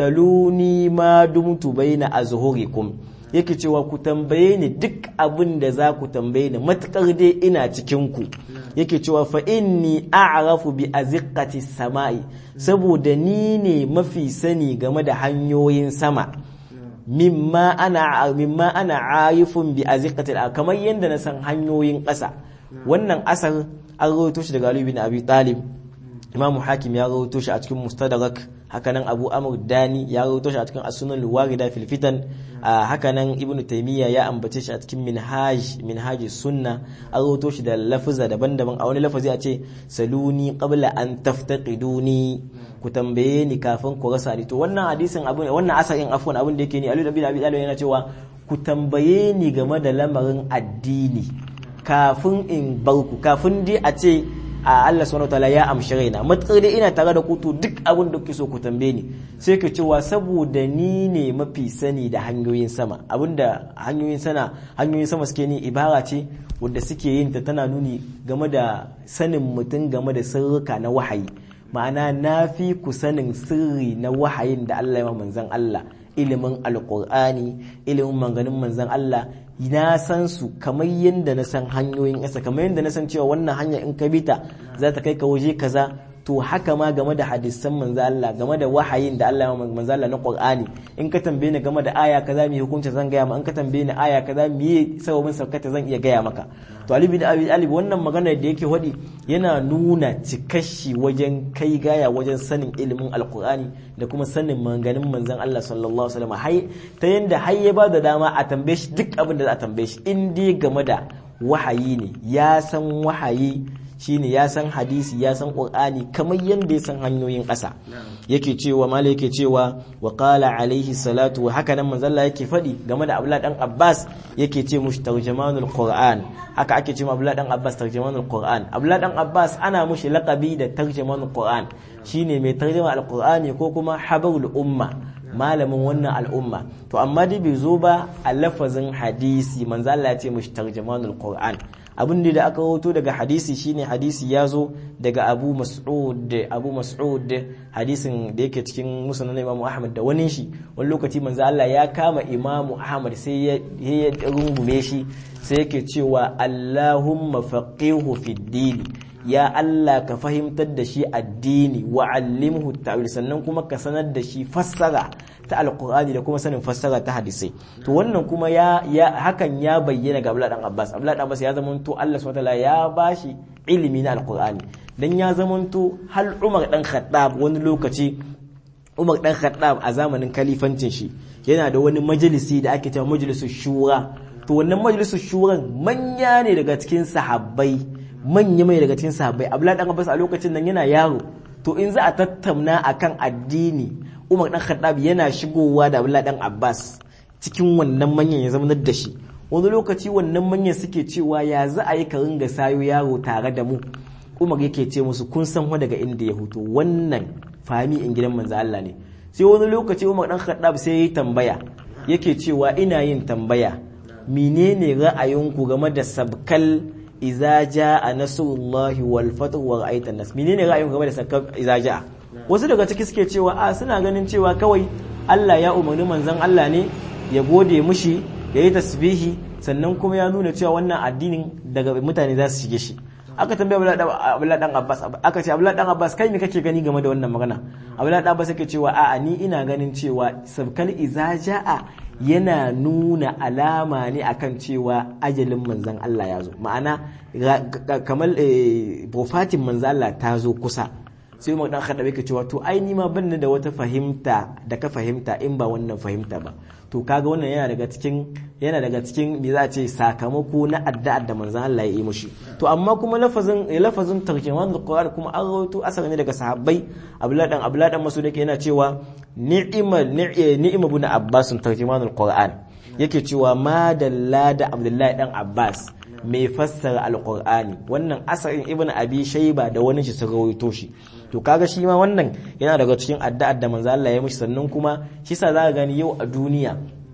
saluni ma dumtu baina azhurikum yake cewa ku tambaye ni duk abin da za ku tambaye ni matukar dai ina cikin ku yake cewa fa inni a'rafu bi aziqati samai saboda ni ne mafi sani game da hanyoyin sama mimma ana mimma ana arifun bi aziqati kamar yanda na san hanyoyin ƙasa wannan asar an rawaito shi daga Ali bin Abi Talib Imam Hakim ya rawaito shi a cikin Mustadrak hakanan abu amr dani ya rawaito shi a cikin as-sunan al-warida fil fitan hakanan ibnu taymiya ya ambace shi a cikin minhaj minhaj sunna an rawaito shi da lafuza daban-daban a wani lafazi a ce saluni qabla an taftaqiduni ku tambaye ni kafin ku rasa ni to wannan hadisin abu wannan asarin afwan abin da yake ni Ali bin Abi Talib yana cewa ku tambaye ni game da lamarin addini kafin in bar ku kafin dai a ce a Allah subhanahu wataala ya amshi raina matsar dai ina tare da ku to duk abin da kuke so ku tambaye ni sai ka cewa saboda ni ne mafi sani da hanyoyin sama abinda hanyoyin sana hanyoyin sama suke ni ibara ce wanda suke yin ta tana nuni game da sanin mutum game da sirrika na wahayi ma'ana na fi ku sanin sirri na wahayin da Allah ya manzan Allah ilimin alkur'ani ilimin maganin manzan Allah na san su kamar yadda na san hanyoyin ƙasa kamar yadda na san cewa wannan hanya in ka bi ta za ta kai ka waje kaza to haka ma game da hadisan manzo Allah game da wahayin da Allah ya manzo Allah na Qur'ani in ka tambaye ni game da aya kaza mi hukunci zan gaya maka in ka tambaye ni aya kaza mi sababin saukata zan iya gaya maka to Ali bin Abi Talib wannan magana da yake wadi yana nuna cikashi wajen kai gaya wajen sanin ilimin Alqur'ani da kuma sanin maganganun manzon Allah sallallahu alaihi wasallam hai ta yanda har ya ba da dama a tambaye shi duk abin da za a tambaye shi in dai game da wahayi ne ya san wahayi shine ya san hadisi ya san qur'ani kamar yanda ya san hanyoyin ƙasa yake cewa mala yake cewa wa qala alaihi salatu wa haka nan manzalla yake faɗi game da abdullah dan abbas yake ce mushi tarjamanul qur'an haka ake ce abdullah dan abbas tarjamanul qur'an abdullah dan abbas ana mushi laqabi da tarjamanul qur'an shine mai tarjama alqur'ani ko kuma habarul umma malamin wannan al'umma to amma dai bai zo ba a lafazin hadisi manzo Allah ya ce mushi tarjamanul qur'an abin da aka rawato daga hadisi shine hadisi ya zo daga Abu Mas'ud Abu Mas'ud hadisin da yake cikin musnad Imam Ahmad da wani shi wani lokaci manzo Allah ya kama Imam Ahmad sai ya rungume shi sai yake cewa Allahumma faqihu fid din ya Allah ka fahimtar da shi addini wa allimhu ta'wil sannan kuma ka sanar da shi fassara ta alqur'ani da kuma sanin fassara ta hadisai to wannan kuma ya, ya hakan ya bayyana ga Abdullah dan Abbas Abdullah dan Abbas ya zamanto Allah subhanahu wataala ya bashi ilimi na alqur'ani dan ya zamanto hal Umar dan Khattab wani lokaci Umar dan Khattab a zamanin kalifancin shi yana da wani majalisi da ake cewa majalisus shura to wannan majalisus shuran manya ne daga cikin sahabbai manya mai daga cikin sahabbai Abdullahi dan Abbas a lokacin nan yana yaro to in za a tattauna akan addini Umar dan Khattab yana shigowa da Abdullahi dan Abbas cikin wannan manyan ya zama da shi wani lokaci wannan manyan suke cewa ya za a yi ka ringa sayo yaro tare da mu Umar yake ce musu kun san daga inda ya huto wannan fami in gidan manzo Allah ne sai wani lokaci Umar dan Khattab sai ya yi tambaya yake cewa ina yin tambaya menene ra'ayinku game da sabkal iza jaa nasrullahi wal fathu wa ra'aita nas menene ra'ayin game da sakar iza jaa wasu daga ciki suke cewa a suna ganin cewa kawai Allah ya umarni manzon Allah ne ya gode mushi ya yi tasbihi sannan kuma ya nuna cewa wannan addinin daga mutane za su shige shi aka tambaye Abdullahi dan Abbas aka ce Abdullahi dan Abbas kai me kake gani game da wannan magana Abdullahi dan Abbas yake cewa a'a ni ina ganin cewa sabkal iza jaa yana nuna alama ne akan cewa ajalin manzan Allah ya zo ma'ana kamar profatin manzan Allah ta zo kusa sai umar dan khadabe ke cewa to ai ni ma ban da wata fahimta da ka fahimta in ba wannan fahimta ba to kaga wannan yana daga cikin yana daga cikin me za a ce sakamako na addu'ar da manzon Allah ya yi mushi to amma kuma lafazin lafazin tarjuman alquran kuma an rawaito asali ne daga sahabbai abdullahi dan abdullahi dan masud yake yana cewa ni'mal ni'ma ibn abbas tarjuman alquran yake cewa ma dalla da abdullahi dan abbas mai fassara alqur'ani wannan asarin ibn abi shayba da wani shi sun rawaito shi to kaga shi ma wannan yana daga cikin addu'ar da manzo Allah ya mishi sannan kuma shi sa za ka gani yau a duniya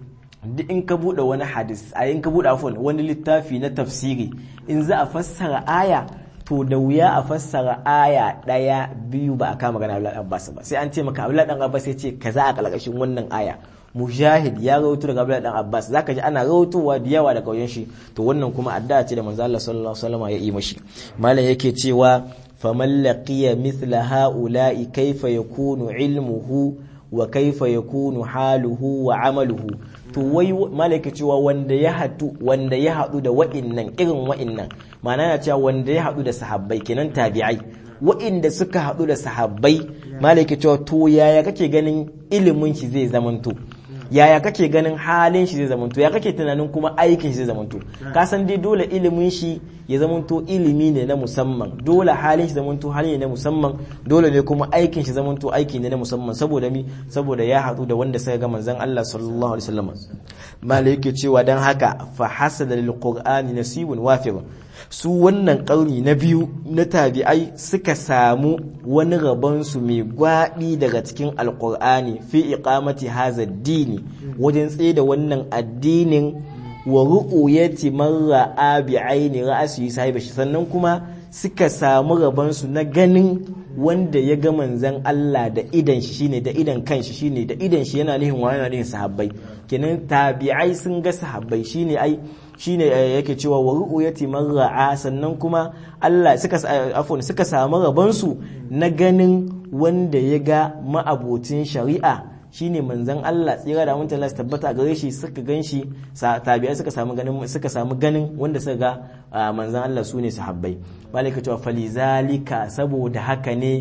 duk in ka bude wani hadis a in ka bude afwan wani littafi na tafsiri in za a fassara aya to da wuya a fassara aya daya biyu ba a kama magana Abdullahi Abbas ba sai an ce maka Abdullahi dan Abbas ya ce kaza a kalkashin wannan aya mujahid ya rawaito daga Abdullahi dan Abbas zaka ji ana rawaitowa da yawa daga wajen shi to wannan kuma addu'a ce da manzo Allah sallallahu alaihi wasallam ya yi mashi malam yake cewa فمن لقي مثل هؤلاء كيف يكون علمه وكيف يكون حاله وعمله to wai malaka cewa wanda ya hadu wanda ya hadu da wa'innan irin wa'innan ma'ana ya cewa wanda ya hadu da sahabbai kenan tabi'ai wa'inda suka haɗu da sahabbai malaki cewa to yaya kake ganin ilimin shi zai zamanto yaya kake ganin halin shi zai zamanto ya kake tunanin kuma aikin shi zai zamanto ka san dai dole ilimin shi ya zamanto ilimi ne na musamman dole halin shi zamanto hali ne na musamman dole ne kuma aikin shi zamanto aiki ne na musamman saboda mi saboda ya haɗu da wanda suka ga manzon Allah sallallahu alaihi wasallam malai yake cewa dan haka fa hasada lil qur'ani nasibun wafir su wannan ƙauni na biyu na tabi'ai suka samu wani rabonsu mai gwaɓi daga cikin alƙur'ani fi iqamati haza dini wajen tsaye da wannan addinin wa ru'uyati man ra'a bi aini ra'asi sahibi sannan kuma suka samu rabonsu na ganin wanda ya ga manzan Allah da idan shi shine da idan kanshi shine da idan shi yana nihin wani yana nihin sahabbai kenan tabi'ai sun ga sahabbai shine ai shine yake cewa wa ru'yati man ra'a sannan kuma Allah suka afwan suka samu rabansu na ganin wanda ya ga ma'abocin shari'a shine manzon Allah tsira da mutunta Allah tabbata gare shi suka ganshi tabi'ai suka samu ganin suka samu ganin wanda suka ga manzon Allah sune sahabbai malaka cewa falizalika saboda haka ne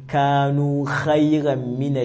kanu khairan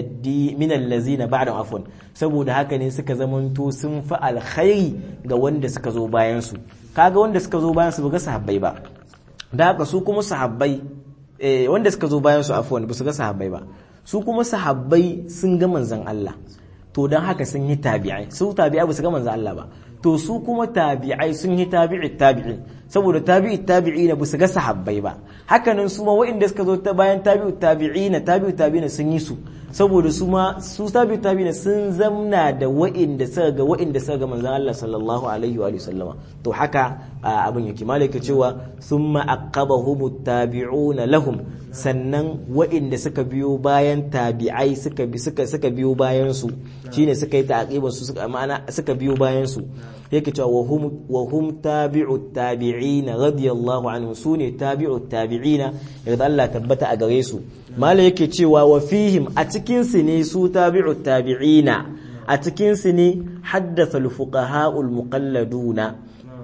min allazina ba'da afwan saboda haka ne suka zamanto sun fi alkhairi ga wanda suka zo bayan su kaga wanda suka zo bayan su ba ga sahabbai ba da haka su kuma sahabbai eh wanda suka zo bayan su afwan ba su ga sahabbai ba su kuma sahabbai sun ga manzon Allah to dan haka sun yi tabi'ai su tabi'ai ba su ga manzon Allah ba to su kuma tabi'ai sun yi tabi'i tabi'i saboda tabi'i tabi'i na su ga sahabbai ba hakanan su ma waɗanda suka zo ta bayan tabi'u tabi'i na tabi'u tabi'i sun yi su saboda su ma su tabi'u tabi'i sun zamna da waɗanda suka ga waɗanda suka ga manzon Allah sallallahu alaihi wa sallama to haka abin yake malaka cewa thumma aqabahum tabi'una lahum sannan waɗanda suka biyo bayan tabi'ai suka suka suka biyo bayan su shine suka yi ta'qiban su suka ma'ana suka biyo bayan su yake cewa wa hum wa hum tabi'u tabi'ina radiyallahu anhu sune tabi'u tabi'ina yadda Allah tabbata a gare su mala yake cewa wa fihim a cikin su ne su tabi'u tabi'ina a cikin su ne haddatha al-fuqaha al-muqalladuna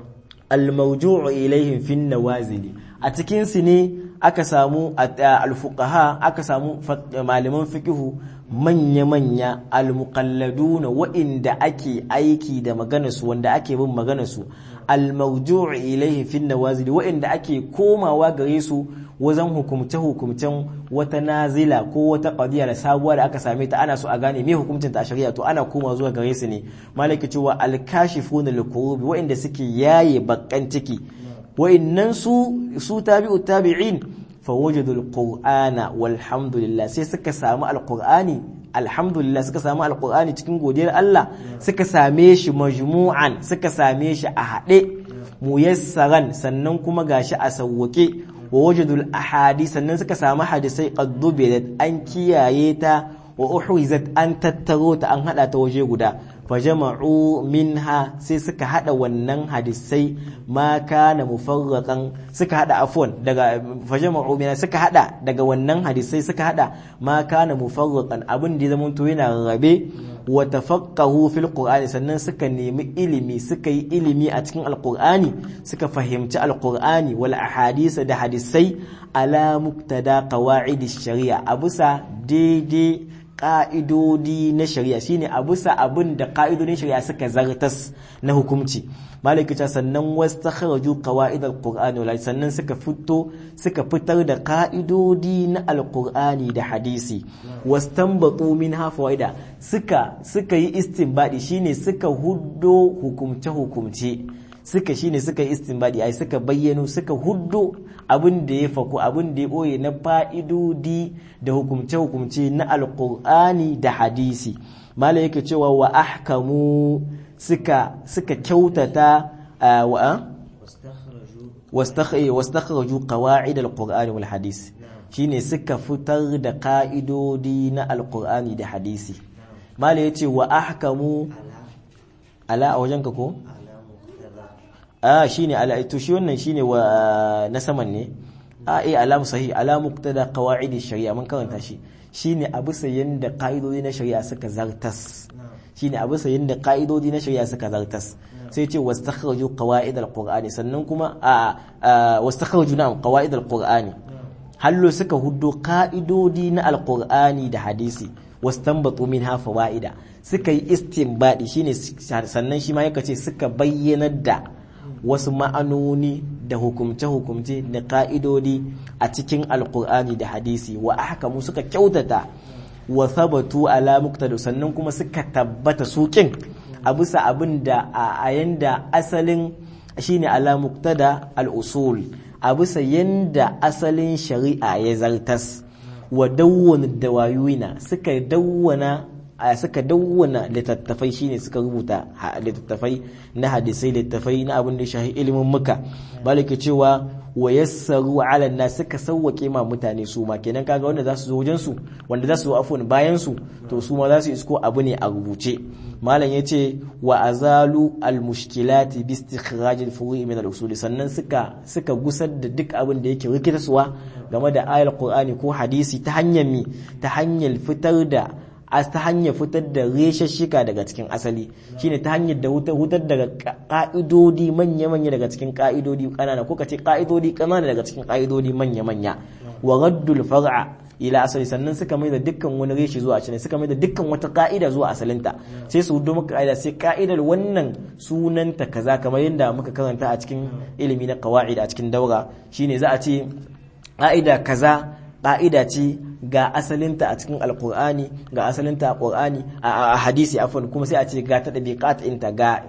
al-mawju'u ilayhim fi an-nawazil a cikin su ne aka samu al-fuqaha aka samu malaman fiqhu manya-manya al-muqalladuna wa'inda ake aiki da maganarsu wanda ake bin maganarsu al-mawju'u ilayhi fi nawazil wa'inda ake komawa gare su wajen hukumce-hukumcen wata nazila ko wata qadiya da sabuwa da aka same ta ana so a gane me hukuncin ta a shari'a to ana koma zuwa gare su ne malaki cewa al-kashifuna lil-kurubi wa'inda suke yaye bakkan ciki wa'innan su su tabi'u tabi'in fawajadu alqur'ana walhamdulillah sai suka samu alqur'ani alhamdulillah suka samu alqur'ani cikin godiyar Allah suka same shi majmu'an suka same shi a haɗe muyassaran sannan kuma gashi a sawwake wa wajadul ahadi sannan suka samu hadisai qad dubirat an kiyaye ta wa uhrizat an tattaro ta an hada ta waje guda fajama'u minha sai suka hada wannan hadisai ma kana mufarraqan suka hada afwan daga fajama'u minha suka hada daga wannan hadisai suka hada ma kana mufarraqan abin da zaman to yana rabe wa tafaqahu fil qur'ani sannan suka nemi ilimi suka yi ilimi a cikin alqur'ani suka fahimci alqur'ani wal ahadisa da hadisai ala muktada qawaid shari'a abusa daidai ƙa'idodi na shari'a shine a bisa abin da ƙa'idodin shari'a suka zartas na hukumci malikita sannan wasu ta kharaju qawaid alqur'ani wal sannan suka fito suka fitar da ƙa'idodi na alqur'ani da hadisi wastanbatu minha fawaida suka suka yi istinbadi shine suka huddo hukumce hukumce suka shine suka yi istinbadi ai suka bayyano suka huddo abin da ya faku abin da ya boye na fa'idodi da hukumce-hukumce na alkur'ani da hadisi mala yake cewa wa ahkamu suka suka kyautata wa wastakhraju qawa'id alqur'ani wal hadisi shine suka fitar da ka'idodi na alkur'ani da hadisi mala yace wa ahkamu ala a wajenka ko a shine ala to shi wannan shine wa na saman ne a eh alamu sahih ala muqtada qawaid shari'a mun karanta shi shine abu sayin da kaidodi na shari'a suka zartas shine abu sayin da kaidodi na shari'a suka zartas sai ce wastakhraju qawaid alqur'ani sannan kuma a wastakhraju na'am qawaid alqur'ani hallo suka huddo ka'idodi na alqur'ani da hadisi wastanbatu minha fawaida suka yi istinbadi shine sannan shi ma yaka ce suka bayyanar da wasu ma'anoni da hukumce-hukumce da ka'idodi a cikin alkur'ani da hadisi wa ahkamu suka kyautata wa sabatu ala muqtada sannan kuma suka tabbata sukin a bisa abin da a yanda asalin shine ala muqtada al-usul a bisa yanda asalin shari'a ya zartas wa dawwana dawayuina suka dawwana suka dawwana littattafai shine suka rubuta littattafai na hadisai littattafai na abin da shahi ilimin muka malaka cewa wa yassaru ala na suka sauwake ma mutane su ma kenan kaga wanda za su zo wajen su wanda za su zo afwan bayan su to su ma za su isko abu ne a rubuce malam yace wa azalu al mushkilati bi istikhraj al furu'i min al usul sannan suka suka gusar da duk abin da yake rikitarwa game da ayal qur'ani ko hadisi ta hanyar mi ta hanyar fitar da ta hanyar fitar da reshashika daga cikin asali shine ta hanyar da hutar daga ka'idodi manya-manya daga cikin ka'idodi kanana ko kace ka'idodi kanana daga cikin ka'idodi manya-manya wa raddul far'a ila asali sannan suka mai da dukkan wani reshi zuwa asali suka mai da dukkan wata ka'ida zuwa asalinta sai su hudu maka ka'ida sai ka'idar wannan sunanta kaza kamar yadda muka karanta a cikin ilimi na qawaid a cikin daura shine za a ce ka'ida kaza ka'ida ce ga asalinta a cikin alkur'ani ga asalinta a qur'ani a hadisi afwan kuma sai a ce ga ta dabiqat inta ga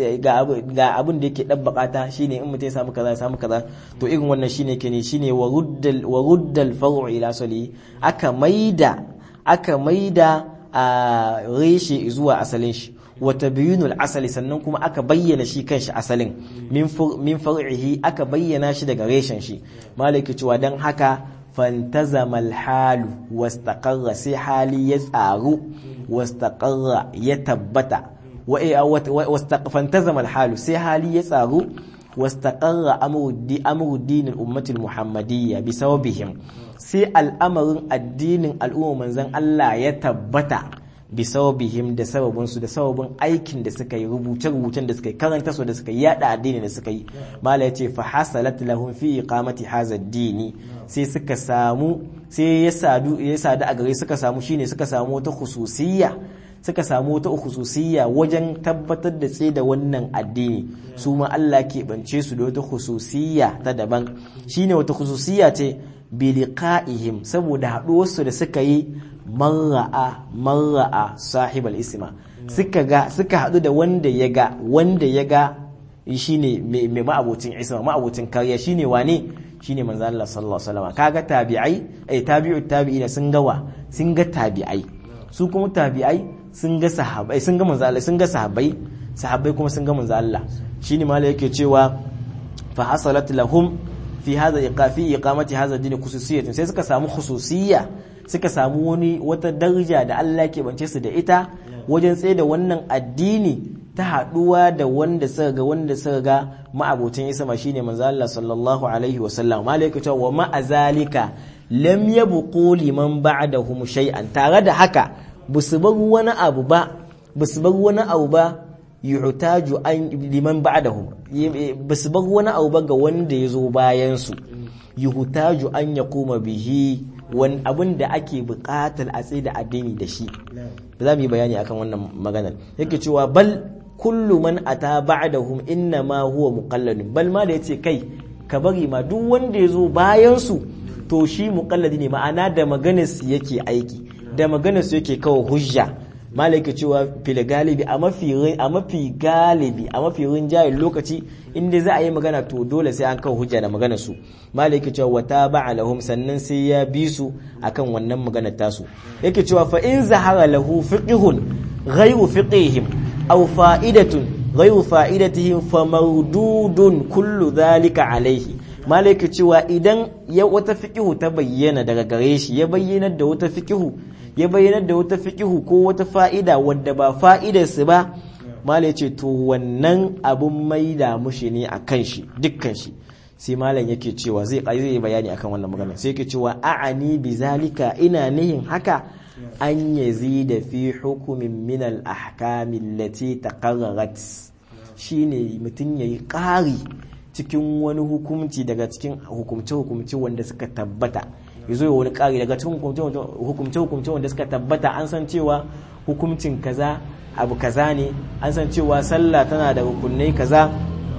ga abin da yake dabbakata shine in mutum ya samu kaza ya samu kaza to irin wannan shine ke ne shine wa ruddal wa ruddal far'u ila sali aka maida aka maida a reshe zuwa asalin shi wa tabyinul asali sannan kuma aka bayyana shi kanshi asalin min far'ihi aka bayyana shi daga reshen shi malaki cewa dan haka fantazama alhalu wastaqarra sai hali ya tsaru wastaqarra ya tabbata fantazama alhalu sai hali ya tsaru wastaqarra amru dinin ummatul muhammadiyya bi sababihim sai al'amarin addinin al'umma manzon Allah ya tabbata bi sababihim da sababinsu da sababin aikin da suka yi rubuce-rubucen da suka yi karanta su da suka yi yada addini da suka yi mala yace fa hasalat lahum fi iqamati hadha ad-dini sai suka samu sai ya sadu ya sadu a gare suka samu shine suka samu wata khususiyya suka samu wata khususiyya wajen tabbatar da tsaye da wannan addini su ma Allah ke bance su da wata khususiyya ta daban shine wata khususiyya ce bi liqa'ihim saboda haɗuwarsu da suka yi marra'a marra'a sahibal isma suka ga suka haɗu da wanda ya ga wanda ya ga shine mai ma'abocin isma ma'abocin kariya shine wane shine manzo Allah sallallahu alaihi wasallam kaga tabi'ai eh tabi'u tabi'ina sun ga wa sun ga tabi'ai su kuma tabi'ai sun ga sahabbai sun ga manzo Allah sun ga sahabbai sahabbai kuma sun ga manzo Allah shine malai yake cewa fa hasalat lahum fi hadha iqafi iqamati hadha din khususiyyah sai suka samu khususiyya suka samu wani wata daraja da Allah ke bance su da ita wajen tsaye da wannan addini ta haduwa da wanda suka ga wanda suka ga ma'abocin isma shine manzo Allah sallallahu alaihi wa sallam malaika ta wa ma'azalika lam yabqu liman ba'dahum shay'an tare da haka busu bar wani abu ba busu bar wani abu ba yuhtaju an liman ba'dahum basu bar wani abu ba ga wanda ya zo bayan su yuhtaju an yaquma bihi wani abin da ake buƙatar a tsaye da addini da shi za mu yi bayani akan wannan maganar yake cewa bal kullu man ata ba'dahum inna ma huwa muqalladun bal ma da yace kai ka bari ma duk wanda ya zo bayan su to shi muqalladi ne ma'ana da maganar su yake aiki da maganar su yake kawo hujja malaka cewa fil galibi a mafi a mafi galibi a mafi rinjayen lokaci inda za a yi magana to dole sai an kawo hujja da maganar su malaka cewa wata ba'a lahum sannan sai ya bi su akan wannan maganar tasu yake cewa fa in zahara lahu fiqhun ghayru fiqhihim aw fa'idatun ghayru fa'idatihim fa mawdudun kullu dhalika alayhi malaka cewa idan ya wata fiqhu ta bayyana daga gare shi ya bayyana da wata fiqhu ya bayyanar da wata fikihu ko wata fa'ida wadda ba fa'idarsu ba malai ce to wannan abun maida mushi ne a kan shi dukkan shi sai malam yake cewa zai zai bayani akan wannan magana sai yake cewa a'ani bi zalika ina nihin haka an yazida fi hukumin min al ahkami allati taqarrarat shine mutum yayi ƙari cikin wani hukumci daga cikin hukumce-hukumce wanda suka tabbata ya zo ya wani ƙari daga cikin hukumce hukumce wanda suka tabbata an san cewa hukuncin kaza abu kaza ne an san cewa sallah tana da rukunai kaza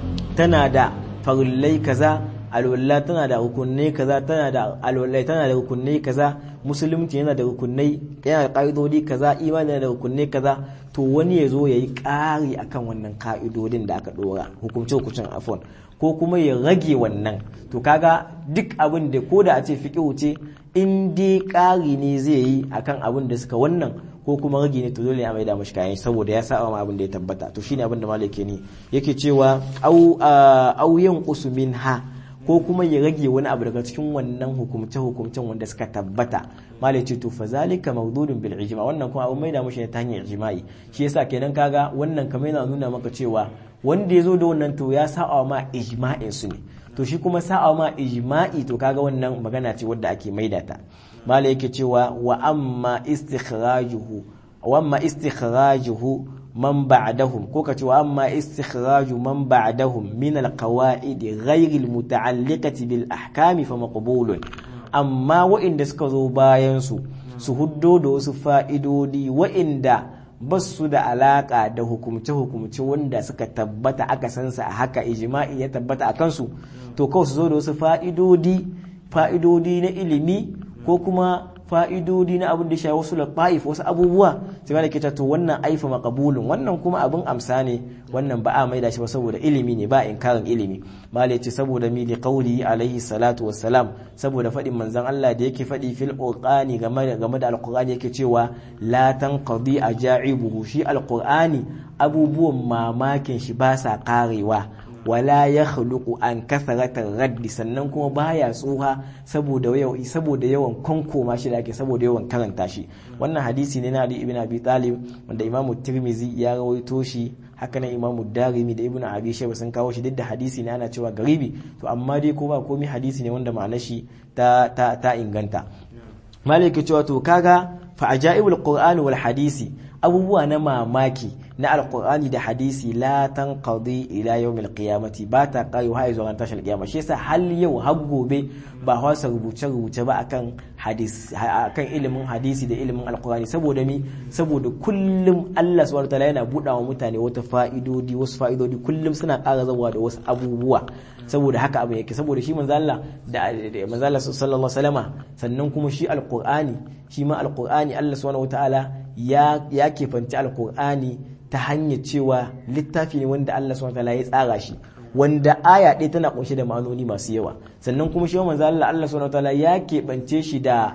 tana da farillai kaza alwala tana da rukunai kaza tana da alwala tana da rukunai kaza musulunci yana da rukunai yana da ka'idodi kaza imani yana da rukunai kaza to wani ya zo ya yi ƙari akan wannan ka'idodin da aka ɗora hukumce hukuncin afon ko kuma ya rage wannan to kaga duk abin da ko da a ce fiƙihu ce in dai ƙari ne zai yi akan abin da suka wannan ko kuma rage ne to dole a maida mashi kayan saboda ya saba ma abin da ya tabbata to shine abin da malaka ne yake cewa au au yin usumin ha ko kuma ya rage wani abu daga cikin wannan hukumce hukumcen wanda suka tabbata malai ce to fazalika mawdudun bil ijma wannan kuma abin maida mashi ne ta hanyar ijma'i shi yasa kenan kaga wannan kamar yana nuna maka cewa wanda ya zo da wannan to ya saba ma ijma'in su ne to shi kuma sa'a ma ijma'i to kaga wannan magana ce wadda ake maida ta malai yake cewa wa amma istikhrajuhu wa amma istikhrajuhu man ba'dahum ko kace wa amma istikhraju man ba'dahum min alqawaid ghayr almuta'alliqati bil ahkami fa maqbulun amma wa'inda suka zo bayan su su huddo da wasu fa'idodi wa'inda ba su da alaka da hukumce-hukumce wanda suka tabbata aka sansa a haka ijma'i ya tabbata a kansu to kawai su zo da wasu fa'idodi fa'idodi na ilimi ko kuma fa'idodi na abin da shi wasu lafa'if wasu abubuwa sai ma da ke to wannan aifa makabulun wannan kuma abin amsa ne wannan ba a maida shi ba saboda ilimi ne ba inkarin ilimi mala ce saboda mi da kauli alaihi salatu wassalam saboda faɗin manzon Allah da yake faɗi fil qur'ani game da game da alqur'ani yake cewa la tanqadi ajaibuhu shi alqur'ani abubuwan mamakin shi ba sa karewa wala ya khluqu an kasaratar raddi sannan kuma baya tsuha saboda yawan saboda yawan konkoma shi da ake saboda yawan karanta shi wannan hadisi ne na Ali ibn Abi Talib wanda Imam Tirmizi ya rawaito shi haka nan Imam Darimi da Ibn Abi Shayba sun kawo shi duk da hadisi ne ana cewa garibi to amma dai ko ba komai hadisi ne wanda ma'anar shi ta ta, ta inganta malaka cewa to kaga fa ajaibul qur'ani wal hadisi abubuwa na mamaki na alkur'ani da hadisi la tanqadi ila yawmil qiyamati ba ta kai har zuwa tashar kiyama shi yasa hal yau har gobe ba hausa rubuce rubuce ba akan hadisi akan ilimin hadisi da ilimin alkur'ani saboda mi saboda kullum Allah subhanahu wataala yana buɗa wa mutane wata fa'idodi wasu fa'idodi kullum suna ƙara zawa da wasu abubuwa saboda haka abu yake saboda shi manzo Allah da manzo Allah sallallahu alaihi wasallama sannan kuma shi alkur'ani shi ma alkur'ani Allah subhanahu wataala ya ya kefanci alkur'ani ta hanyar cewa littafi ne wanda Allah subhanahu wataala ya tsara shi wanda aya ɗaya tana kunshe da ma'anoni masu yawa sannan kuma shi manzo Allah Allah subhanahu wataala ya keɓance shi da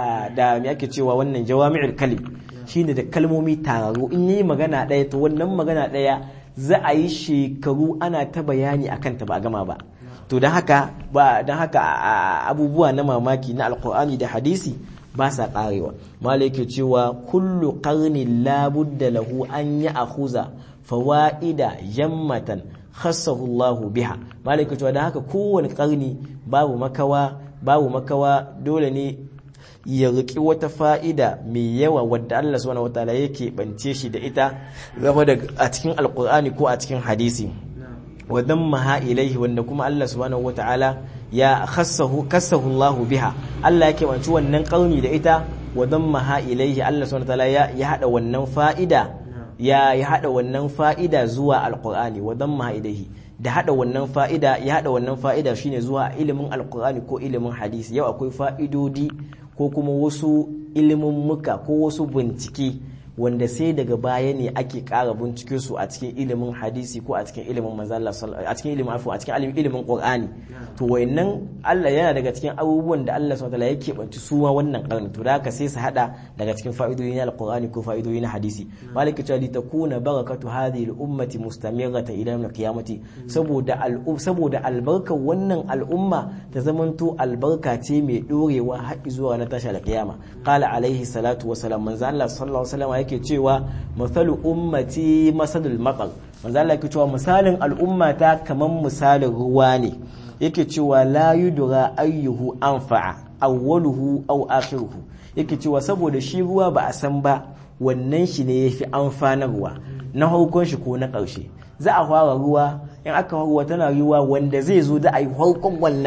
da me ake cewa wannan jawami'ul kalim shine da kalmomi tararu in yi magana ɗaya to wannan magana ɗaya za a yi shekaru ana ta bayani akan ta ba gama ba to don haka ba don haka abubuwa na mamaki na alkur'ani da hadisi ba sa karewa malai ke cewa kullu qarnin labudda lahu an ya akhuza fawaida jammatan khassahu Allah biha malai ke cewa da haka kowane karni babu makawa babu makawa dole ne ya riki wata fa'ida mai yawa wadda Allah subhanahu wataala yake bance shi da ita game da a cikin alkur'ani ko a cikin hadisi wa dammaha ilaihi wanda kuma Allah subhanahu wataala ya khassahu kassahu Allah biha Allah yake wanci wannan kauni da ita wa dammaha ilaihi Allah subhanahu wataala ya ya hada wannan fa'ida ya ya hada wannan fa'ida zuwa alqur'ani wa dammaha ilaihi da hada wannan fa'ida ya hada wannan fa'ida shine zuwa ilimin alqur'ani ko ilimin hadisi yau akwai fa'idodi ko kuma wasu ilimin muka ko wasu bincike wanda sai daga baya ne ake ƙara bincike su a cikin ilimin hadisi ko a cikin ilimin manzala a cikin ilimin afu a cikin ilimin qur'ani to wayannan Allah yana daga cikin abubuwan da Allah subhanahu wataala yake banci su ma wannan karni to da haka sai su hada daga cikin fa'idoyi na alqur'ani ko fa'idoyi na hadisi malika ta li takuna barakatu hadhihi al-ummati mustamiratan ila yawm al-qiyamati saboda saboda albarkar wannan al'umma ta zamanto albarka ce mai dorewa har zuwa na tashi al-qiyama qala alaihi salatu wa salam manzo Allah sallallahu alaihi wasallam yake cewa masalu ummati masalul maqal manzo Allah yake cewa misalin al'ummata kaman misalin ruwa ne yake cewa la yudra ayyuhu anfa'a awwaluhu aw akhiruhu yake cewa saboda shi ruwa ba a san ba wannan shi ne yafi amfanarwa na harkon shi ko na ƙarshe za a fara ruwa in aka ruwa tana ruwa wanda zai zo da ayi harkon wannan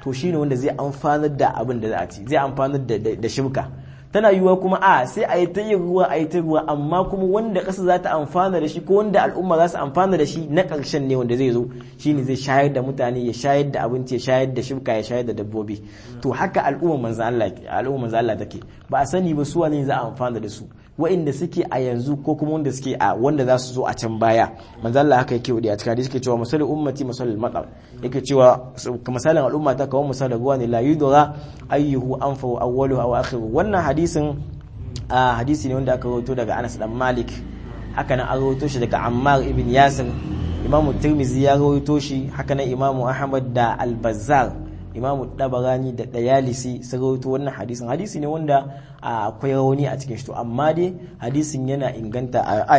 to shine wanda zai amfanar da abin da za a ci zai amfanar da da shibka tana yiwuwa kuma a sai a yi ta yin ruwa a yi ta ruwa amma kuma wanda ƙasa za ta amfana da shi ko wanda al'umma za su amfana da shi na ƙarshen ne wanda zai zo shine zai shayar da mutane ya shayar da abinci ya shayar da shibka ya shayar da dabbobi to haka al'umma manzo Allah al'umma manzo Allah take ba a sani ba su wane za a amfana da su wa'inda suke a yanzu ko kuma wanda suke a wanda za su zo a can baya manzo Allah haka yake wadi a cikin hadisi yake cewa masalul ummati masalul matar yake cewa misalin al'umma ta kawo misalin ruwa ne la yudra ayyuhu anfa awwaluhu aw akhiru wannan hadisin a hadisi ne wanda aka rawaito daga Anas dan Malik haka nan an rawaito shi daga Ammar ibn Yasir Imam Tirmidhi ya rawaito shi haka nan Imam Ahmad da Al-Bazzar Imam Dabarani da Dayalisi sun rawaito wannan hadisin hadisi ne wanda akwai rauni a cikin shi to amma dai hadisin yana inganta a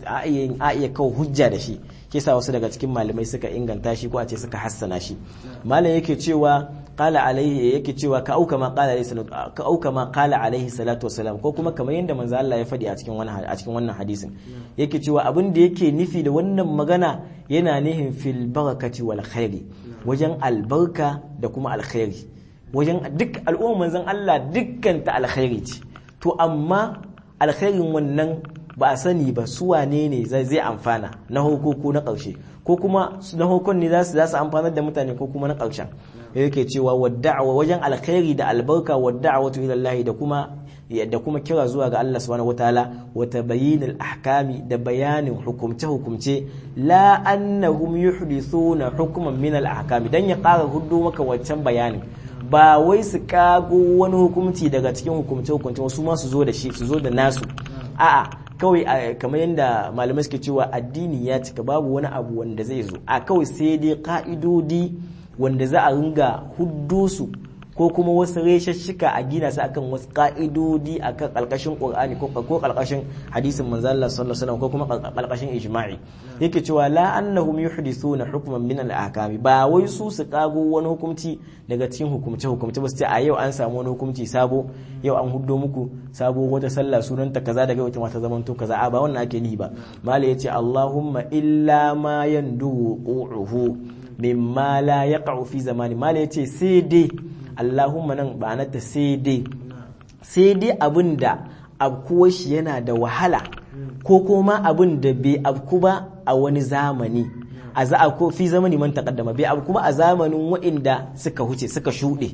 iya kawo hujja da shi ke sa wasu daga cikin malamai suka inganta shi ko a ce suka hassana shi malam yake cewa qala alaihi yake cewa ka auka ma qala alaihi salatu ka auka ma qala alaihi salatu wassalam ko kuma kamar yadda manzo Allah ya faɗi a cikin wannan a cikin wannan hadisin yake cewa abin da yake nufi da wannan magana yana nihin fil barakati wal khairi wajen albarka da kuma alkhairi wajen duk al'umma manzon Allah dukkan ta alkhairi ce to amma alkhairin wannan ba a sani ba su wane ne zai amfana na ko na ƙarshe ko kuma na hukun ne za su amfanar da mutane ko kuma na ƙarshen yake cewa wadda'awa wajen alkhairi da albarka wadda'awatu ila Allah da kuma da kuma kira zuwa ga Allah subhanahu wataala wa tabayyinul ahkami da bayanin hukumce hukumce la annahum yuhdithuna hukman min al ahkami dan ya ƙara hudu maka wancan bayanin ba wai su kago wani hukumci daga cikin hukumce hukumce wasu ma su zo da shi su zo da nasu a'a kawai kamar yadda malamai suke cewa addini ya cika babu wani abu wanda zai zo a kawai sai dai ka'idodi wanda za a ringa huddo su ko kuma wasu reshashshika a gina su akan wasu ka'idodi akan kalkashin qur'ani ko ko kalkashin hadisin manzo Allah sallallahu alaihi wasallam ko kuma kalkashin ijma'i yake cewa la annahum yuhdithuna hukman min al-ahkami ba wai su su kago wani hukunci daga cikin hukumce hukumce ba su ce a yau an samu wani hukunci sabo yau an huddo muku sabo wata sallah sunanta kaza daga wata mata zaman to kaza a ba wannan ake nihi ba mala yace Allahumma illa ma yandu qu'uhu mimma la yaqa'u fi zamani mala yace sai dai Allahumma nan ba ta sai dai sai dai abin da abkuwar shi yana da wahala ko kuma abin da bai abku ba a wani zamani a za ko fi zamani man taqaddama bai abku ba a zamanin wa'inda suka huce suka shuɗe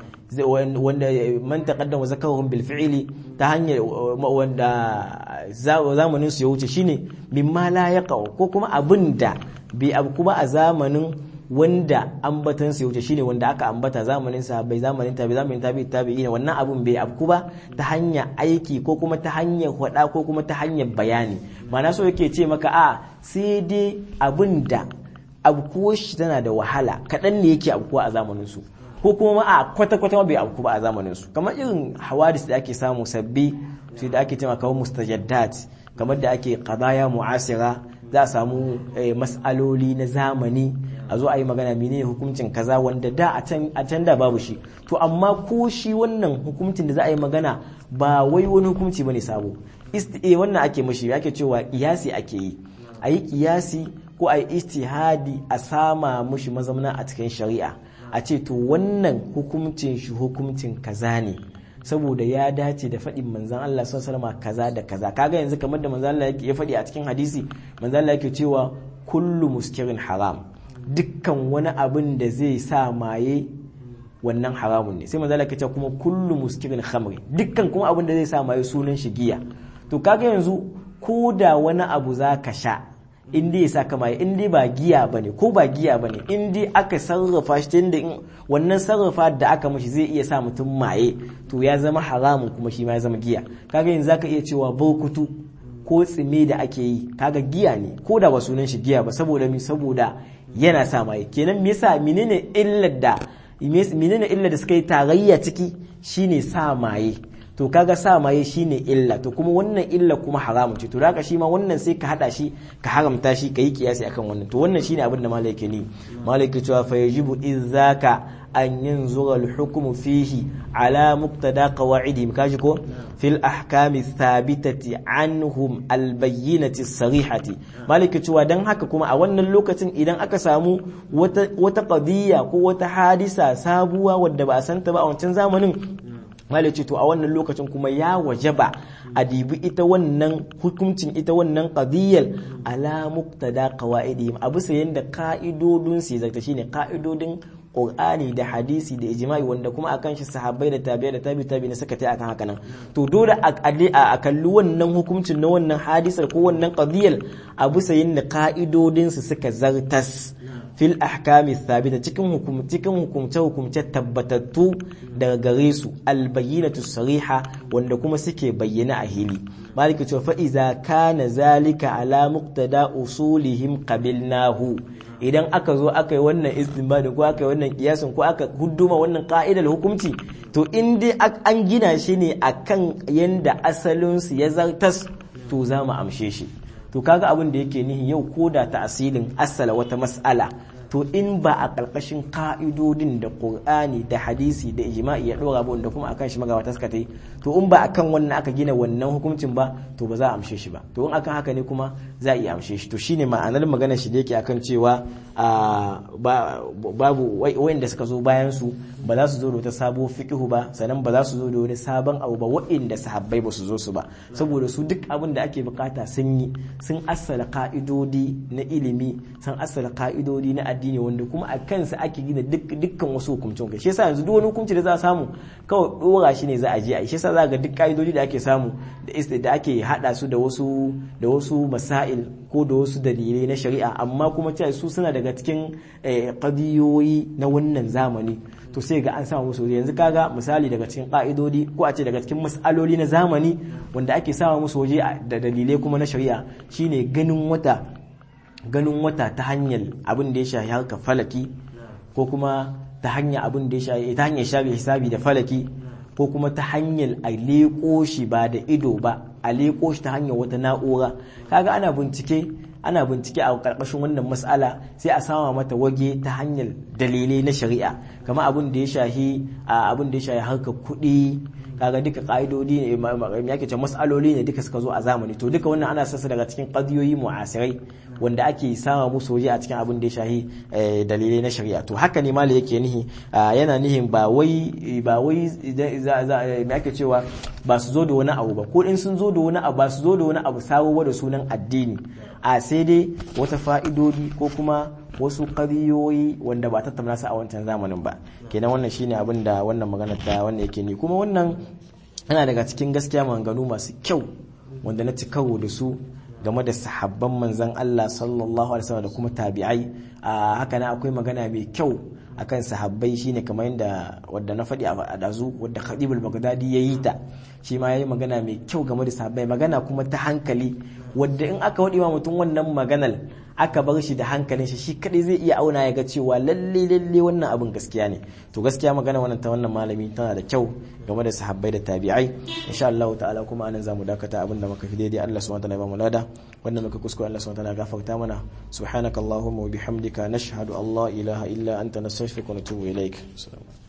wanda man taqaddama zakarhum bil fi'li ta hanyar wanda zamanin su ya wuce shine mimma la yaqa ko kuma abin da bai abku ba a zamanin wanda ambatan su wuce shine wanda aka ambata zamanin sahabbai zamanin tabi zamanin tabi tabi'ina wannan abun bai afku ba ta hanyar aiki ko kuma ta hanyar hada ko kuma ta hanyar bayani mana so yake ce maka a sai dai abin da abkuwar shi tana da wahala kaɗan ne yake abkuwa a zamanin su ko kuma a kwata kwata bai abku ba a zamanin su kamar irin hawadis da ake samu sabbi su da ake cewa kawai mustajaddat kamar da ake qadaya mu'asira za a samu mas'aloli na zamani a zo a yi magana menene hukuncin kaza wanda da a can da babu shi to amma ko shi wannan hukuncin da za a yi magana ba wai wani hukunci bane sabo isti'e wannan ake mashi ake cewa kiyasi ake yi a yi kiyasi ko a yi istihadi a sama mushi mazamna a cikin shari'a a ce to wannan hukuncin shi hukuncin kaza ne saboda ya dace da faɗin manzan Allah sallallahu alaihi kaza da kaza kaga yanzu kamar da manzan Allah ya faɗi a cikin hadisi manzan Allah yake cewa kullu muskirin haram dukkan wani abin da zai sa maye wannan haramun ne sai manzan Allah yake cewa kuma kullu muskirin khamri dukkan kuma abin da zai sa maye sunan shi giya to kaga yanzu ko da wani abu za ka sha in dai ya saka maye in dai ba giya bane ko ba giya bane in dai aka sarrafa shi tunda in wannan sarrafa da aka mashi zai iya sa mutum maye to ya zama haramun kuma shi ma ya zama giya kaga yanzu zaka iya cewa burkutu ko tsime da ake yi kaga giya ne ko da ba sunan shi giya ba saboda mi saboda yana sa maye kenan me yasa menene illar da menene illar da suka yi tarayya ciki shine sa maye to kaga sa maye shine illa to kuma wannan illa kuma haramun ce to da shi ma wannan sai ka hada shi ka haramta shi ka yi kiyasi akan wannan to wannan shine abin da malai ke ni malai ke cewa fa yajibu idzaka an yanzura al-hukmu fihi ala muqtada qawa'idihim kaji ko fil ahkami thabitati anhum al-bayyinati sarihati malai ke cewa dan haka kuma a wannan lokacin idan aka samu wata wata qadiyya ko wata hadisa sabuwa wadda ba a santa ba a wancan zamanin malai ce to a wannan lokacin kuma ya wajaba a dibi ita wannan hukuncin ita wannan qadiyyar ala muqtada qawaidihim a bisa yanda ka'idodin su zata shine ka'idodin Qur'ani da hadisi da ijma'i wanda kuma akan shi sahabbai da tabi'a da tabi tabi ne suka tai akan haka nan to dole a a kalli wannan hukuncin na wannan hadisar ko wannan qadiyyar a bisa yanda ka'idodin su suka zartas fil ahkami thabita cikin hukum cikin hukumce hukumce tabbatattu daga gare su albayyinatu sariha wanda kuma suke bayyana a hili maliki cewa fa iza kana zalika ala muqtada usulihim qabilnahu idan aka zo aka yi wannan istinbadi ko aka yi wannan kiyasin ko aka hudduma wannan ka'idar hukunci to in dai an gina shi ne akan yanda asalin su ya zartas to za mu amshe shi to kaga abin da yake nihi yau ko da ta asilin asala wata mas'ala to in ba a ƙarƙashin ka'idodin da ƙur'ani da hadisi da ijma'i ya ɗora ba wanda kuma akan shi magabata suka ta yi to in ba akan wannan aka gina wannan hukuncin ba to ba za a amshe shi ba to in akan haka ne kuma za a iya amshe shi to shine ma'anar maganar shi da yake akan cewa babu wayanda suka zo bayan su ba za su zo da wata sabo fiqhu ba sannan ba za su zo da wani sabon abu ba wa'inda sahabbai ba su zo su ba saboda su duk abin da ake bukata sun yi sun assala ka'idodi na ilimi sun assala ka'idodi na addini wanda kuma a kansa ake gina dukkan wasu hukumcin kai shi yasa yanzu duk wani hukunci da za a samu kawai dora shi ne za a je a shi yasa za ga duk ka'idodi da ake samu da da ake hada su da wasu da wasu masail ko da wasu dalilai na shari'a amma kuma cewa su suna daga cikin kadiyoyi na wannan zamani to sai ga an samu musu yanzu kaga misali daga cikin ka'idodi ko a ce daga cikin mas'aloli na zamani wanda ake samu musu waje da dalilai kuma na shari'a shine ganin wata ganin wata ta hanyar abin da ya shafi harka falaki ko kuma ta hanyar abin da ya shafi ta hanyar shafi hisabi da falaki ko kuma ta hanyar a leƙo shi ba da ido ba a leƙo shi ta hanyar wata na'ura kaga ana bincike ana bincike a ƙarƙashin wannan mas'ala sai a sama mata wage ta hanyar dalilai na shari'a kamar abin da ya shahi abin da ya shahi harkar kuɗi kaga duka ka'idodi ne me yake ce mas'aloli ne duka suka zo a zamani to duka wannan ana sassa daga cikin qadiyoyi mu'asirai wanda ake sama musu waje a cikin abin da ya shahi dalilai na shari'a to haka ne mali yake nihi yana nihin ba wai ba wai me ake cewa ba su zo da wani abu ba ko in sun zo da wani abu ba su zo da wani abu sabo da sunan addini a sai dai wata fa'idodi ko kuma wasu ƙariyoyi wanda ba tattauna su a wancan zamanin ba kenan wannan shine abin da wannan magana ta wanda yake ni kuma wannan yana daga cikin gaskiya maganganu masu kyau wanda na ci karo da su game da sahabban manzan Allah sallallahu alaihi wasallam da kuma tabi'ai a haka na akwai magana mai kyau akan sahabbai shine kamar yadda wadda na faɗi a dazu wadda Khadibul Baghdadi yayi ta shi ma yayi magana mai kyau game da sahabbai magana kuma ta hankali wadda in aka waɗi wa mutum wannan maganar aka bar shi da hankalin shi shi kadai zai iya auna ya ga cewa lalle lalle wannan abin gaskiya ne to gaskiya magana wannan ta wannan malami tana da kyau game da sahabbai da tabi'ai insha Allah ta'ala kuma anan zamu dakata abin da muka fi daidai Allah subhanahu wa ta'ala ya ba mu lada wannan muka kuskure Allah subhanahu wa ta'ala gafarta mana subhanakallahumma wa bihamdika nashhadu an la ilaha illa anta nastaghfiruka wa natubu ilaik